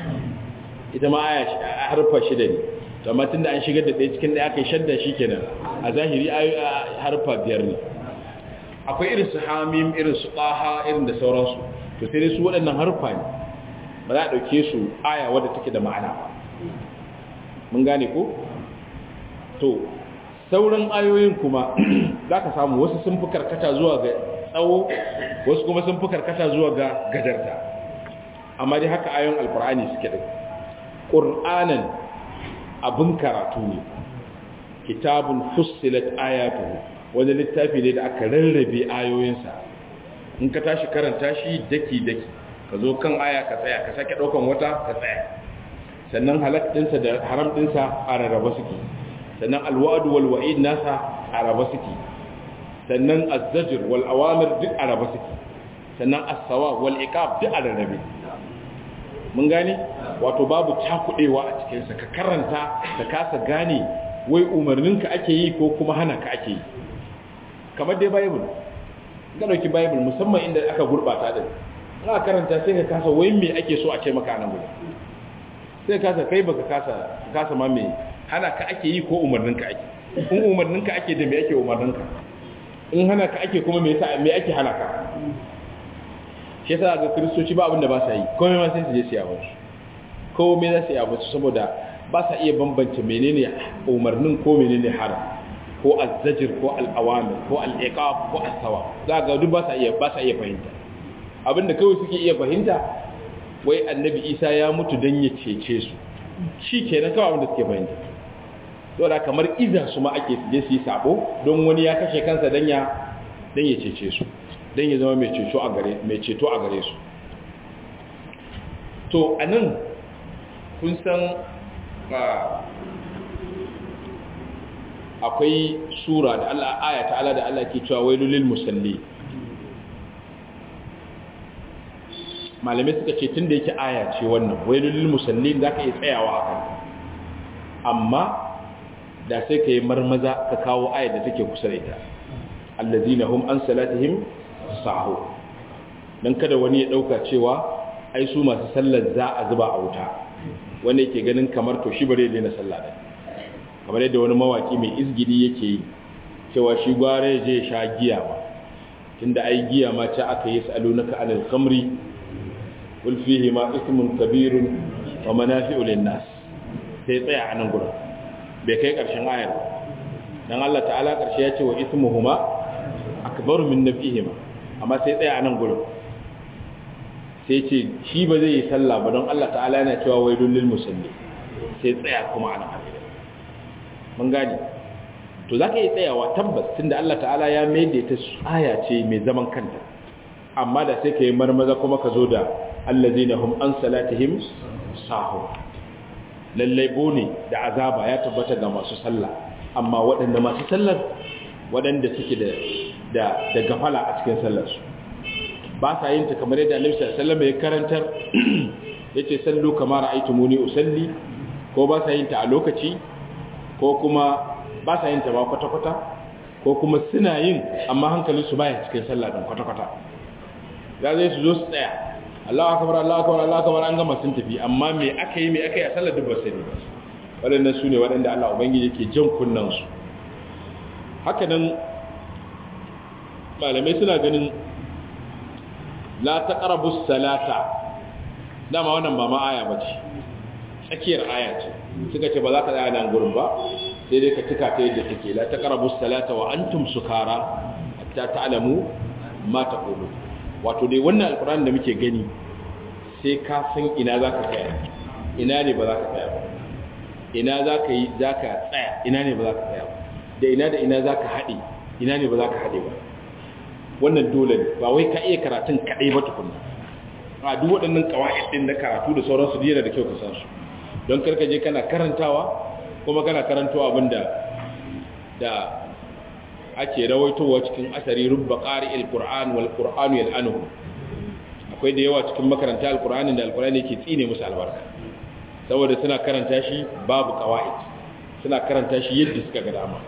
ita ma aya harfa shida ne to amma tunda an shigar da ɗaya cikin ɗaya aka yi shadda shi kenan a zahiri harfa biyar ne akwai irin su hamim irin su ƙaha irin da sauransu to sai dai su waɗannan harfa ne ba za a ɗauke su aya wadda take da ma'ana mun gane ko to sauran ayoyin kuma za ka samu wasu sun fi karkata zuwa ga tsawo wasu kuma sun fi karkata zuwa ga gajarta amma dai haka ayoyin alkur'ani suke da ƙur'anan abin karatu ne kitabun fussilat ayatuhu wani littafi ne da aka rarrabe ayoyinsa in ka tashi karanta shi daki-daki ka zo kan aya ka tsaya ka sake ɗaukan wata ka tsaya sannan halak ɗinsa da haram ɗinsa a rarraba suke sannan alwa'adu wal wa'id nasa a raba suke sannan azzajir wal awamir duk a raba suke sannan as-sawa wal iqab duk a rarrabe mun gane wato babu cakudewa a cikin sa ka karanta ka kasa gane wai umarninka ake yi ko kuma hana ka ake yi kamar dai bible ga dauki bible musamman inda aka gurbata din aka karanta sai ka kasa wai me ake so a ce maka nan gudu sai ka kasa kai baka kasa kasa ma me hana ka ake yi ko umarninka ake in umarninka ake da me ake umarninka in hana ka ake kuma me yasa me ake hana ka shi yasa ga kristoci ba abin da ba sa yi komai ma sai su je su yawo su komai za su yawo su saboda ba sa iya bambance menene umarnin ko menene haram ko azzajir ko al'awamir ko al'iqab ko as-sawa za ga duk ba sa iya ba sa iya fahimta abinda kawai suke iya fahimta wai annabi Isa ya mutu dan ya cece su shi kenan kawai abinda suke fahimta saboda kamar iza su ma ake je su yi sabo don wani ya kashe kansa dan ya dan ya cece su dan ya zama mai ceto a gare mai ceto a gare su to anan kun san akwai sura da Allah aya ta Allah da Allah ke cewa wailul lil musalli malamai suka ce tunda yake aya ce wannan wailul lil musalli zaka iya tsayawa akan amma da sai ka yi marmaza ka kawo ayar da take kusa da ita allazina hum an salatihim sahu dan kada wani ya dauka cewa ai su masu sallar za a zuba a wuta wanda yake ganin kamar to shi bare daina sallah da kamar yadda wani mawaki mai izgidi yake yi cewa shi gware je sha giya ma tunda ai giya ma ta aka yi salunaka anil khamri qul fihi ma ismun kabirun wa manafi'u lin nas sai tsaya a nan gurin bai kai ƙarshen ayar dan Allah ta'ala ƙarshe ya ce wa ismuhuma akbaru min nafihima amma sai tsaya a nan gurin sai ce shi ba zai yi sallah ba don Allah ta'ala yana cewa wailul lil musalli sai tsaya kuma ana hadisi mun gani to zaka yi tsayawa tabbas tunda Allah ta'ala ya maida ta aya ce mai zaman kanta amma da sai kai marmaza kuma ka zo da allazina hum an salatihim sahun lallai bone da azaba ya tabbata ga masu sallah amma waɗanda masu sallar waɗanda suke da da da gafala a cikin sallarsu ba sa yin ta kamar yadda Annabi sallallahu alaihi wasallam ya karantar yace sallu kama ra'aytumuni usalli ko ba sa yin ta a lokaci ko kuma ba sa yin ta ba kwata kwata ko kuma suna yin amma hankalinsu baya cikin sallah din kwata kwata za zai su zo su tsaya Allahu akbar Allahu akbar Allahu akbar an gama sun tafi amma me aka yi me aka yi a sallar dubbar sani waɗannan su ne waɗanda Allah ubangiji yake jan kunnan su haka nan malamai suna ganin la taqrabu salata dama wannan ba ma aya bace tsakiyar aya ce suka ce ba za ka tsaya nan gurin ba sai dai ka tuka ta yadda take la taqrabu salata wa antum sukara hatta ta'lamu ma taqulu wato dai wannan alkur'ani da muke gani sai ka san ina za ka tsaya ina ne ba za ka tsaya ba ina za ka yi za ka tsaya ina ne ba za ka tsaya ba da ina da ina za ka haɗe ina ne ba za ka haɗe ba wannan dole ne ba wai ka iya karatun kaɗai ba tukunna a duk waɗannan ƙawa'id ɗin na karatu da sauransu yana da kyau ka san su don karka je kana karantawa kuma kana karantawa abin da da ake rawaitowa cikin asari rubba qari'il qur'an wal qur'anu yal'anuhu akwai da yawa cikin makaranta alqur'ani da alqur'ani yake tsine musu albarka saboda suna karanta shi babu qawaid suna karanta shi yadda suka ga dama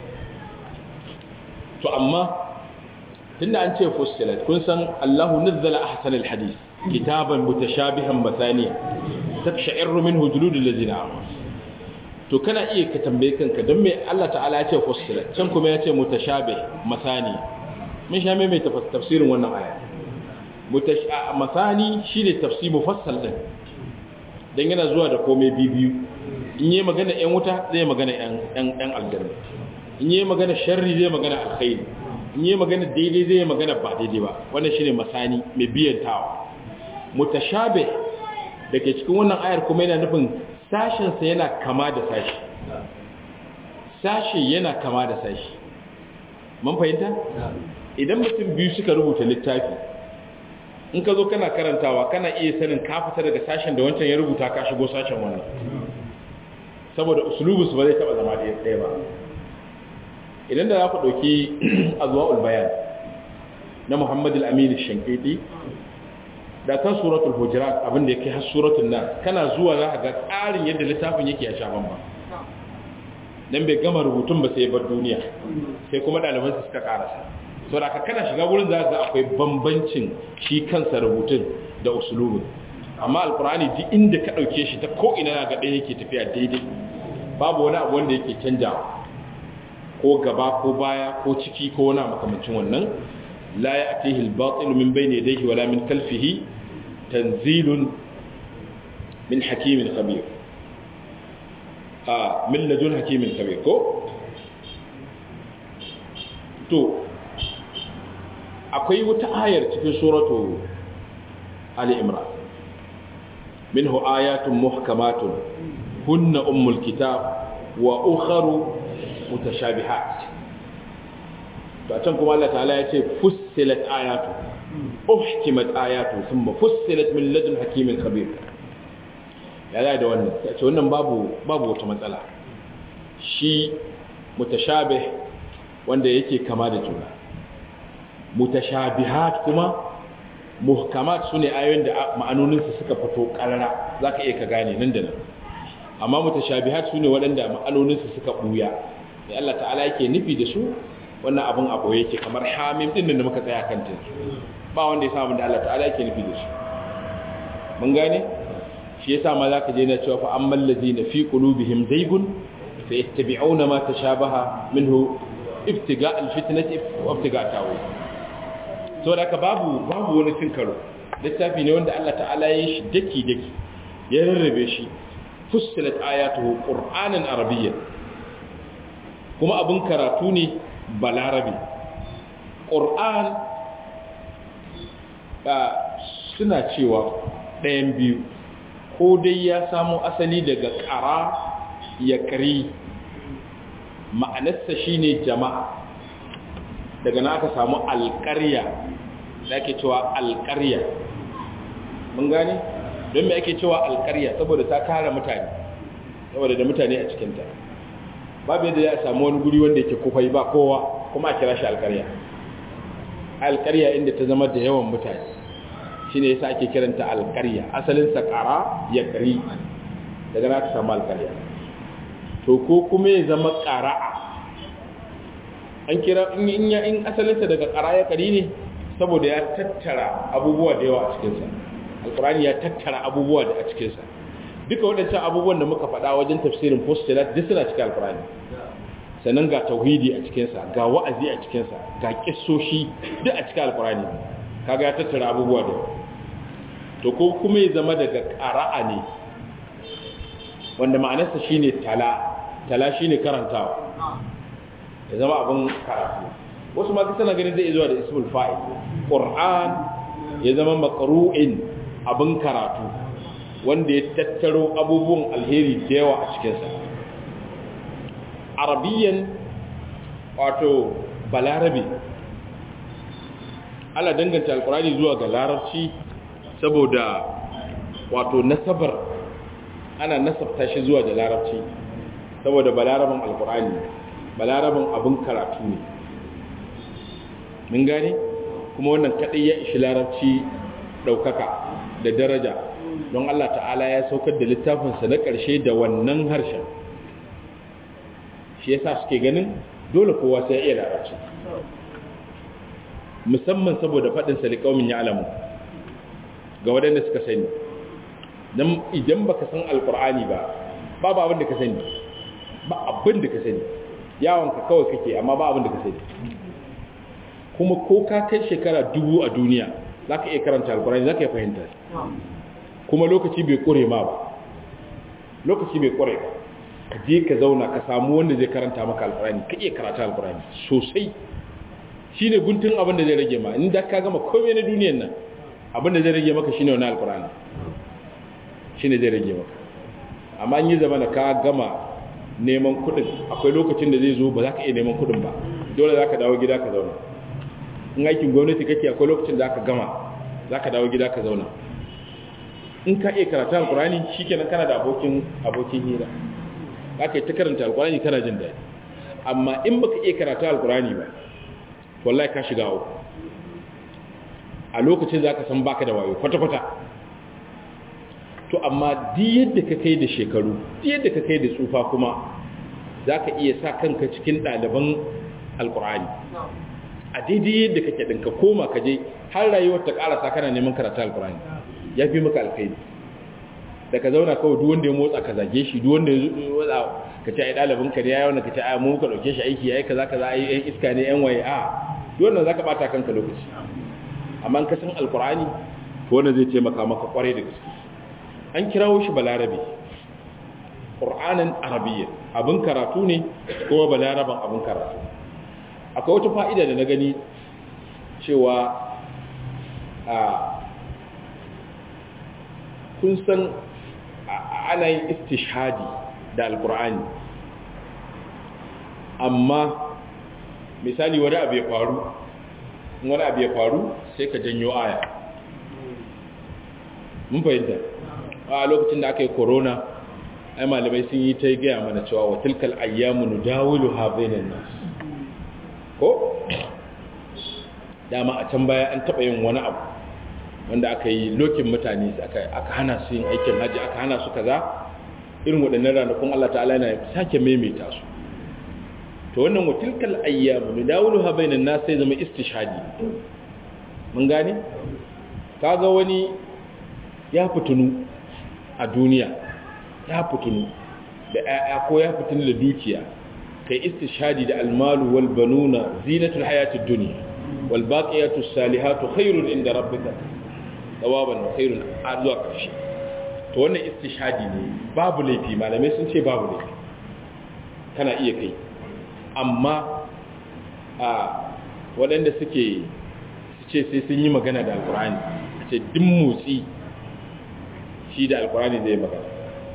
to amma tunda an ce fussilat kun san Allahu nazzala ahsanal hadith kitaban mutashabihan masaniya taksha'irru minhu juludul ladina amanu to kana iya ka tambaye kanka don me Allah ta'ala ya ce fussilat can kuma ya ce mutashabih masani mun sha mai tafsirin wannan aya masani shine tafsir mufassal din dan yana zuwa da komai bibiyu in yi magana yan wuta zai magana yan yan aljanna in yi magana sharri zai magana alkhairi in yi magana daidai zai magana ba daidai ba wannan shine masani mai biyantawa mutashabih dake cikin wannan ayar kuma yana nufin sashin sa yana kama da sashi sashi yana kama da sashi mun fahimta idan mutum biyu suka rubuta littafi in ka zo kana karantawa kana iya sanin ka fita daga sashen da wancan ya rubuta ka shigo sashen wannan saboda usulubus ba zai taba zama ɗaya ba idan da za ku ɗauki azwa'ul bayan na muhammad al-amin shankiti da kan suratul hujurat abin da yake har suratul nas kana zuwa za ka ga tsarin yadda littafin yake a shaban ba dan bai gama rubutun ba sai ya bar duniya sai kuma ɗaliban su suka karasa sau da kana shiga wurin za ga akwai bambancin shi kansa rubutun da usulubin amma alkur'ani duk inda ka ɗauke shi ta ko'ina na gaɗe yake tafiya daidai babu wani abu wanda yake canjawa ko gaba ko baya ko ciki ko wani makamancin wannan la ya atihi al-batil min bayni yadayhi wala min khalfihi tanzilun min hakimin khabir a min ladun hakimin khabir ko to akwai wata ayar cikin suratu Ali Imran minhu ayatun muhkamatun hunna ummul kitab wa ukharu mutashabihat to a can kuma Allah ta'ala ya ce fussilat ayatu uhkimat ayatu thumma fussilat min ladun hakimin khabir ya da wannan ce wannan babu babu wata matsala shi mutashabih wanda yake kama da juna mutashabihat kuma muhkamat sune ayoyin da ma'anoninsu suka fito karara zaka iya ka gane nan da nan amma mutashabihat sune waɗanda ma'anoninsu suka buya sai Allah ta'ala yake nufi da su wannan abun abu yake kamar hamim din da muka tsaya kan ta ba wanda ya samu da Allah ta'ala yake nufi da su mun gane shi yasa ma zaka je na cewa fa ammal ladina fi qulubihim zaygun fa yattabi'una ma tashabaha minhu ibtiga alfitnati wa ibtiga tawil so da babu babu wani cin karo littafi ne wanda Allah ta'ala ya yi shi daki daki ya rarrabe shi fussilat ayatuhu qur'anan arabiyyan kuma abin karatu ne balarabi qur'an suna cewa ɗayan biyu ko dai ya samo asali daga ƙara ya ƙari ma'anarsa shine jama'a daga na aka samu alƙarya da ake cewa alƙarya mun gane don me ake cewa alƙarya saboda ta tara mutane saboda da mutane a cikinta babu yadda ya samu wani guri wanda yake kufai ba kowa kuma a kira shi alƙarya alƙarya inda ta zama da yawan mutane shi ne yasa ake kiranta alƙarya asalinsa ƙara ya ƙari daga na ka samu alƙarya to ko kuma ya zama ƙara'a an kira in ya in asalinsa daga ƙara ya ƙari ne saboda ya tattara abubuwa da yawa a cikinsa alƙurani ya tattara abubuwa da a cikinsa duka waɗancan abubuwan da muka faɗa wajen tafsirin postulat duk suna cikin alƙurani sannan ga tauhidi a cikinsa ga wa'azi a cikinsa ga kissoshi duk a cikin alƙurani kaga ya tattara abubuwa da yawa to ko kuma ya zama daga ƙara'a ne wanda ma'anarsa shine tala tala shine karantawa ya zama abin karatu wasu ma suna ganin zai zuwa da ismul fa'il qur'an ya zama maqru'in abin karatu wanda ya tattaro abubuwan alheri da yawa a cikinsa arabiyan wato balarabe ala danganta alkurani zuwa ga larabci saboda wato nasabar ana nasabta shi zuwa da larabci saboda balaraban alkurani balaraban abin karatu ne mun gane kuma wannan kadai ya ishi larabci daukaka da daraja don Allah ta'ala ya saukar da littafinsa na ƙarshe da wannan harshen shi yasa suke ganin dole kowa sai ya iya larabci musamman saboda faɗin salikaumin ya alamu ga waɗanda suka sani don idan baka san alkur'ani ba babu abin da ka sani ba abin da ka sani yawonka kawai kake amma ba abin da ka sani kuma ko ka kai shekara dubu a duniya za ka iya karanta alkur'ani za ka iya fahimta kuma lokaci bai kure ma ba lokaci bai kure ba ka je ka zauna ka samu wanda zai karanta maka alkur'ani ka iya karata alkur'ani sosai shi ne guntun abin da zai rage ma inda ka gama komai na duniyan nan abin da zai rage maka shi ne wani alkur'ani shi ne zai rage maka amma an yi zama da ka gama neman kudin akwai lokacin da zai zo ba za ka iya neman kudin ba dole za ka dawo gida ka zauna in aikin gwamnati kake akwai lokacin da aka gama za ka dawo gida ka zauna in ka iya karatu alkurani shi kenan kana da abokin abokin hira za ka yi ta karanta alkurani kana jin daɗi amma in baka iya karatu alkurani ba wallahi ka shiga uku a lokacin za ka san baka da wayo kwata-kwata to amma di yadda ka kai da shekaru di yadda ka kai da tsufa kuma za ka iya sa kanka cikin ɗaliban alkurani a daidai yadda kake ɗin ka koma ka je har rayuwar ta ƙarasa kana neman karatu alkurani ya fi maka alkhairi da ka zauna kawai duk wanda ya motsa ka zage shi duk wanda ya motsa ka ce ai ɗalibin ka ne ya yawan ka ce ai mu ka ɗauke shi aiki ai kaza kaza ai yan iska ne yan waye a duk wannan zaka bata kanka lokaci amma ka san alkurani to wannan zai taimaka maka kwarai da gaske an kirawo shi balarabe qur'anan arabiyya abin karatu ne kuma balaraban abin karatu akwai wata fa'ida da na gani cewa a kun san ana yin istishhadi da alkur'ani amma misali wani abu ya faru wani abu ya faru sai ka janyo aya mun fahimta a lokacin da aka yi corona ai malamai sun yi ta gaya mana cewa wa tilkal ayyamu nudawilu ha bainan nas ko dama a can baya an taba yin wani abu wanda aka yi lokin mutane aka hana su yin aikin haji aka hana su kaza irin waɗannan ranakun Allah ta'ala yana sake maimaita su to wannan watilkal ayyamu nudawuluha bainan nas sai zama istishhadi mun gane kaga wani ya fitunu a duniya ya fitunu da ƴaƴa ko ya fitunu da dukiya kai istishhadi da almalu wal banuna zinatul hayatid dunya wal baqiyatus salihatu khairun inda rabbika tsawaban khairun a zuwa ƙarshe to wannan istishhadi ne babu laifi malamai sun ce babu laifi kana iya kai amma a waɗanda suke su ce sai sun yi magana da alkurani a ce duk motsi shi da alkurani zai magana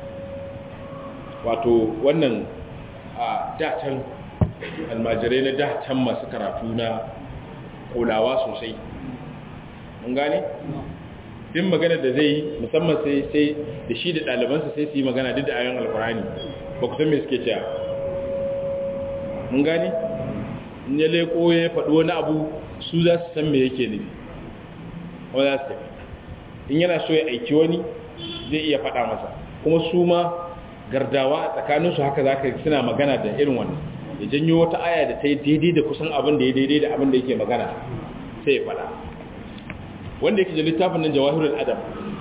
wato wannan a datan almajirai na datan masu karatu na kulawa sosai mun gane? din magana da zai yi musamman sai sai da shi da ɗalibansa sai su yi magana duk da ayon alkurani ba ku san me suke cewa mun gani in ya leko ya faɗi wani abu su za su san me yake nufi kuma za su tafi in yana so ya aiki wani zai iya faɗa masa kuma su ma gardawa a tsakaninsu haka za ka suna magana da irin wannan ya janyo wata aya da ta yi daidai da kusan abin da ya daidai da abin da yake magana sai ya faɗa wanda yake da littafin nan jawahirul adam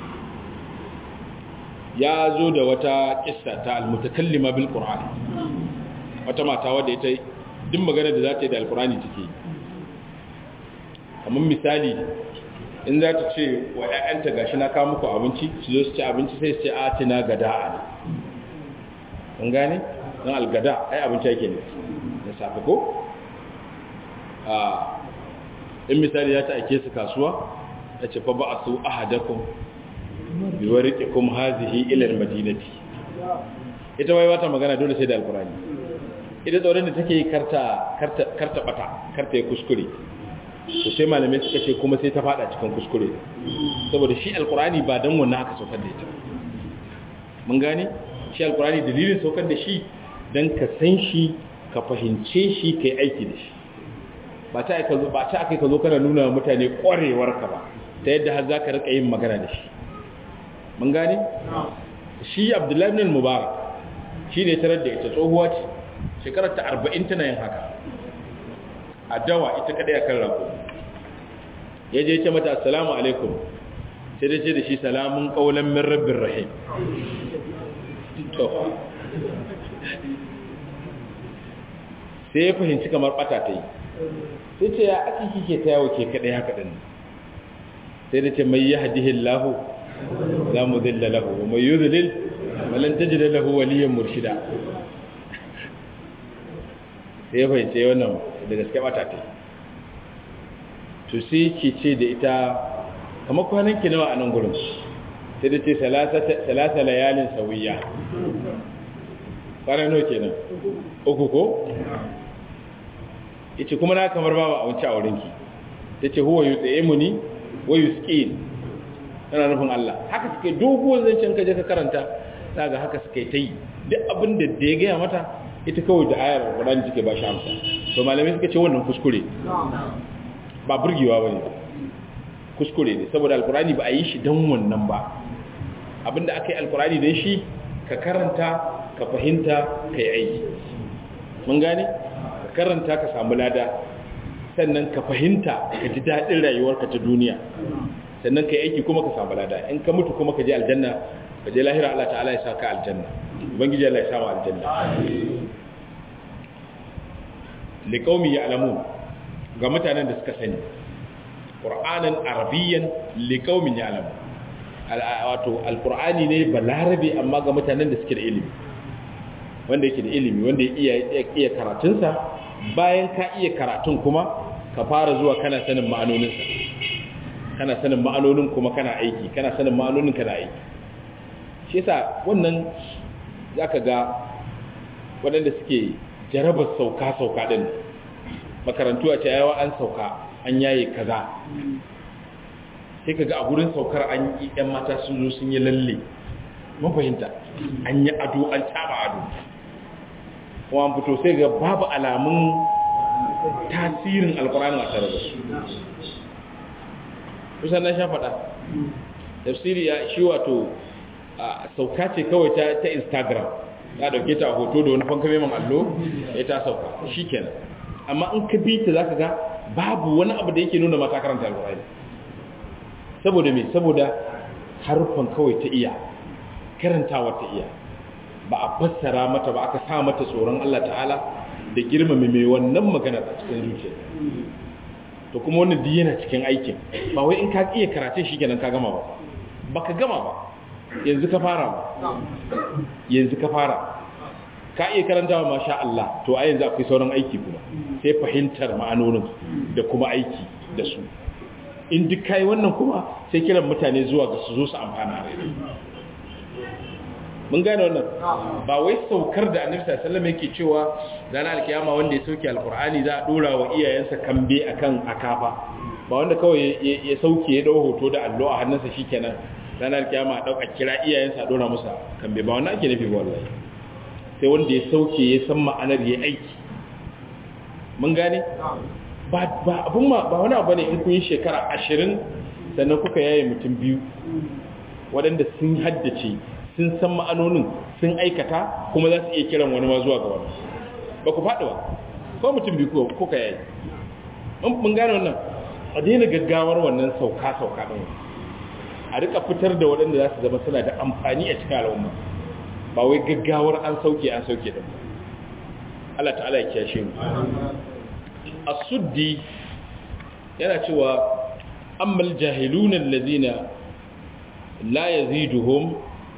ya zo da wata kissa ta almutakallima bil qur'an wata mata wadda ita duk magana da za ta yi da alqur'ani take kamar misali in za ta ce wa ƴaƴanta gashi na kawo muku abinci su zo su ci abinci sai su ce atina gada'a kun gane dan algada ai abinci yake ne da safe ko a in misali ya ta ake su kasuwa ya ce fa ba a su ahadakum bi wariqikum hazihi ila almadinati ita wai wata magana dole sai da alqurani ita tsoron da take karta karta karta bata karta ya kuskure to sai malamai suka ce kuma sai ta fada cikin kuskure saboda shi alqurani ba dan wannan aka saukar da ita mun gane shi alqurani dalilin saukar da shi dan ka san shi ka fahimce shi kai aiki da shi ba ta aka zo ba ta aka ka zo kana nuna mutane kwarewar ka ba ta yadda har zaka rika yin magana da shi mun gane shi Abdullahi ibn Mubarak shi ne tarar da ita tsohuwa ce shekarar ta arba'in tana yin haka a dawa ita kadai akan rako ya je ce mata assalamu alaikum sai da ce da shi salamun kaulan min rabbin rahim to sai ya fahimci kamar bata ta yi sai ce ya ake kike ta yawo ke kadai haka din sai da ce mai yahdihi Allahu la mudilla lahu wa may yudlil walan tajid lahu waliyan murshida sai ya fahimci wannan da gaske bata ta to sai ki ce da ita kamar kwanan ki nawa a nan gurin sai da ce salasa layalin sawiya kwanan nawa kenan uku ko yace kuma na kamar babu abinci a wurinki tace huwa yut'imuni wa yusqin tana nufin Allah haka suke doguwar zancen ka je ka karanta daga haka suke ta yi duk abin da da ya gaya mata ita kawai da ayar Qur'ani take ba shi amsa to malamai suka ce wannan kuskure ba burgewa bane kuskure ne saboda alqur'ani ba a yi shi dan wannan ba abinda aka yi alqur'ani dan shi ka karanta ka fahimta kai aiki mun gane karanta ka samu lada sannan ka fahimta ka ji daɗin rayuwarka ta duniya sannan ka yi aiki kuma ka samu lada in ka mutu kuma ka je aljanna ka je lahira Allah ta'ala ya sa ka aljanna ubangiji Allah ya sa mu aljanna liqaumi ya'lamun ga mutanen da suka sani qur'anan arabiyyan liqaumin ya'lamun wato alqur'ani ne balarabi amma ga mutanen da suke da ilimi wanda yake da ilimi wanda ya iya karatunsa bayan ka iya karatun kuma ka fara zuwa kana sanin ma'anoninsa kana sanin ma'anonin kuma kana aiki kana sanin ma'anonin kana aiki shi yasa wannan zaka ga waɗanda suke jarabar sauka-sauka ɗin makarantu a ce yawa an sauka an yaye kaza sai ka ga a gurin saukar an yi 'yan mata sun zo sun yi lalle mun fahimta an yi ado an taba ado kuma fito sai ga babu alamun tasirin alkurani a tare da su kusan na sha faɗa tafsiri ya shi wato sauka ce kawai ta instagram ya dauke ta hoto da wani fanka meman allo ya ta sauka shi kenan amma in ka bi ta za ka ga babu wani abu da yake nuna mata karanta alkurani saboda me saboda harufan kawai ta iya karantawa ta iya ba a fassara mata ba aka sa mata tsoron Allah ta'ala da girmame mai wannan magana a cikin zuciya to kuma wannan duk yana cikin aikin ba wai in ka iya karatun shi kenan ka gama ba baka gama ba yanzu ka fara ba yanzu ka fara ka iya karantawa masha Allah to a yanzu akwai sauran aiki kuma sai fahimtar ma'anonin da kuma aiki da su in duk kai wannan kuma sai kiran mutane zuwa ga su zo su amfana mun gane wannan ba wai saukar da annabi sallallahu alaihi wasallam yake cewa ranar alkiyama wanda ya sauke alqur'ani za a dora wa iyayensa kambe akan akafa ba wanda kawai ya sauke ya dau hoto da allo a hannunsa shikenan ranar alkiyama a dauka kira iyayensa a dora musa kambe ba wannan ake nufi ba wallahi sai wanda ya sauke ya san ma'anar ya aiki mun gane ba ba abun ma ba wani abu ne in kun yi shekara 20 sannan kuka yaye mutum biyu waɗanda sun haddace sun san ma'anonin sun aikata kuma za su iya kiran wani ma zuwa ga wani ba ku faɗi ba ko mutum biyu ko ka yayi mun gane wannan a daina gaggawar wannan sauka-sauka ɗin a rika fitar da waɗanda za su zama suna da amfani a cikin al'umma ba wai gaggawar an sauke an sauke ɗin Allah ta'ala ya kiyashe mu as-suddi yana cewa ammal jahiluna allazina la yaziduhum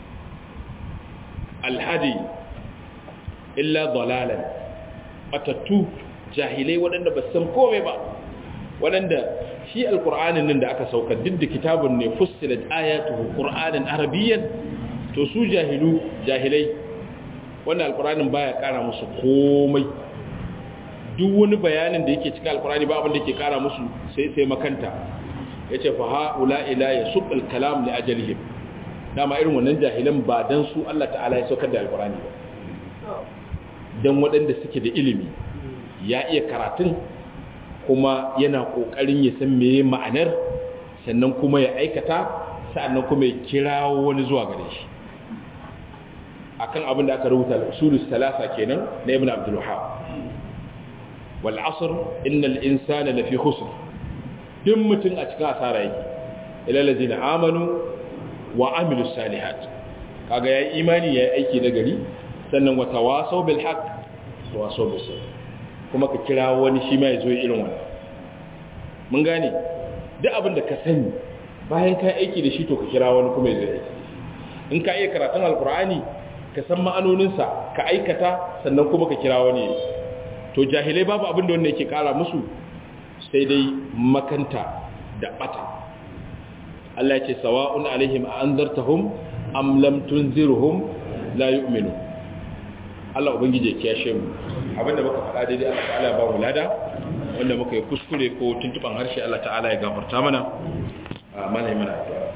alhadi illa dalalan batattu jahilai waɗanda ba san komai ba waɗanda shi alƙur'anin nan da aka sauka duk da kitabun ne fussilat ayatuhu qur'anan arabiyyan to su jahilu jahilai wannan alƙur'anin baya ƙara musu komai duk wani bayanin da yake cikin alƙur'ani ba abin da yake ƙara musu sai sai makanta yace fa haula ila yasuq al-kalam li ajalihim dama irin wannan jahilan ba dan su Allah ta'ala ya saukar da alkurani ba dan waɗanda suke da ilimi ya iya karatun kuma yana ƙoƙarin ya san meye ma'anar sannan kuma ya aikata sannan kuma ya kirawo wani zuwa gare shi akan abin da aka rubuta al-usulus salasa kenan na ibn abdul wahhab wal asr innal insana lafi khusr duk mutum a cikin asara yake ila allazina amanu wa amilus salihat kaga yayi imani yayi aiki na gari sannan wa tawasaw bil haqq tawasaw bis sabr kuma ka kira wani shi ma yazo irin wannan mun gane duk abin da ka sani bayan ka aiki da shi to ka kira wani kuma yazo aiki in ka iya karatun alqur'ani ka san ma'anoninsa ka aikata sannan kuma ka kira wani to jahilai babu abin da wanda yake kara musu sai dai makanta da bata Allah ya ce sawa'un alaihim a anzartahum am lam tunzirhum la yu'minu Allah ubangije ya kiyashe mu abinda muka faɗa daidai Allah ta'ala ba mu lada wanda muka yi kuskure ko tuntuban harshe Allah ta'ala ya gafarta mana a mana yi mana addu'a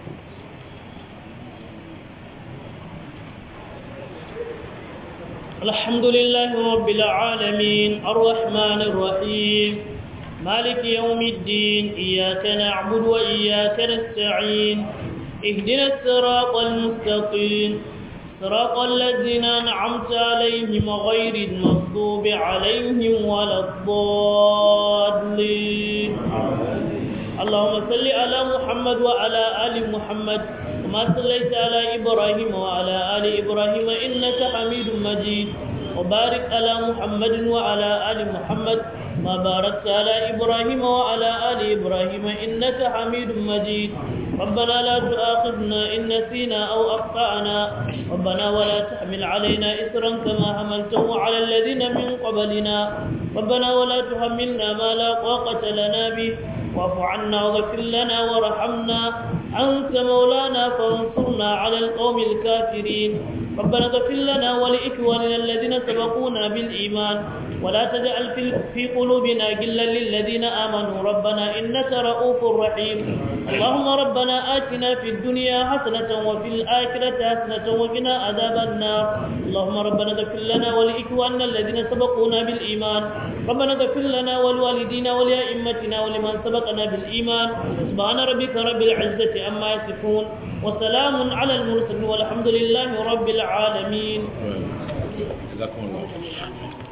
الحمد لله رب العالمين الرحمن الرحيم مالك يوم الدين إياك نعبد وإياك نستعين اهدنا الصراط المستقيم صراط الذين أنعمت عليهم غير المغضوب عليهم ولا الضالين اللهم صل على محمد وعلى آل محمد كما صليت على إبراهيم وعلى آل إبراهيم إنك حميد مجيد وبارك على محمد وعلى آل محمد ما باركت على إبراهيم وعلى آل إبراهيم إنك حميد مجيد ربنا لا تؤاخذنا إن نسينا أو أخطأنا ربنا ولا تحمل علينا إسرا كما حملته على الذين من قبلنا ربنا ولا تحملنا ما لا طاقة لنا به واعف عنا واغفر لنا وارحمنا أنت مولانا فانصرنا على القوم الكافرين ربنا اغفر لنا ولإخواننا الذين سبقونا بالإيمان ولا تجعل في في قلوبنا غلا للذين آمنوا ربنا إنك رؤوف رحيم اللهم ربنا آتنا في الدنيا حسنة وفي الآخرة حسنة وقنا عذاب النار اللهم ربنا اغفر لنا ولإخواننا الذين سبقونا بالإيمان ربنا اغفر لنا ولوالدينا ولأئمتنا ولمن سبقنا بالإيمان سبحان ربك رب العزة عما يصفون وسلام على المرسلين والحمد لله رب العالمين جزاكم الله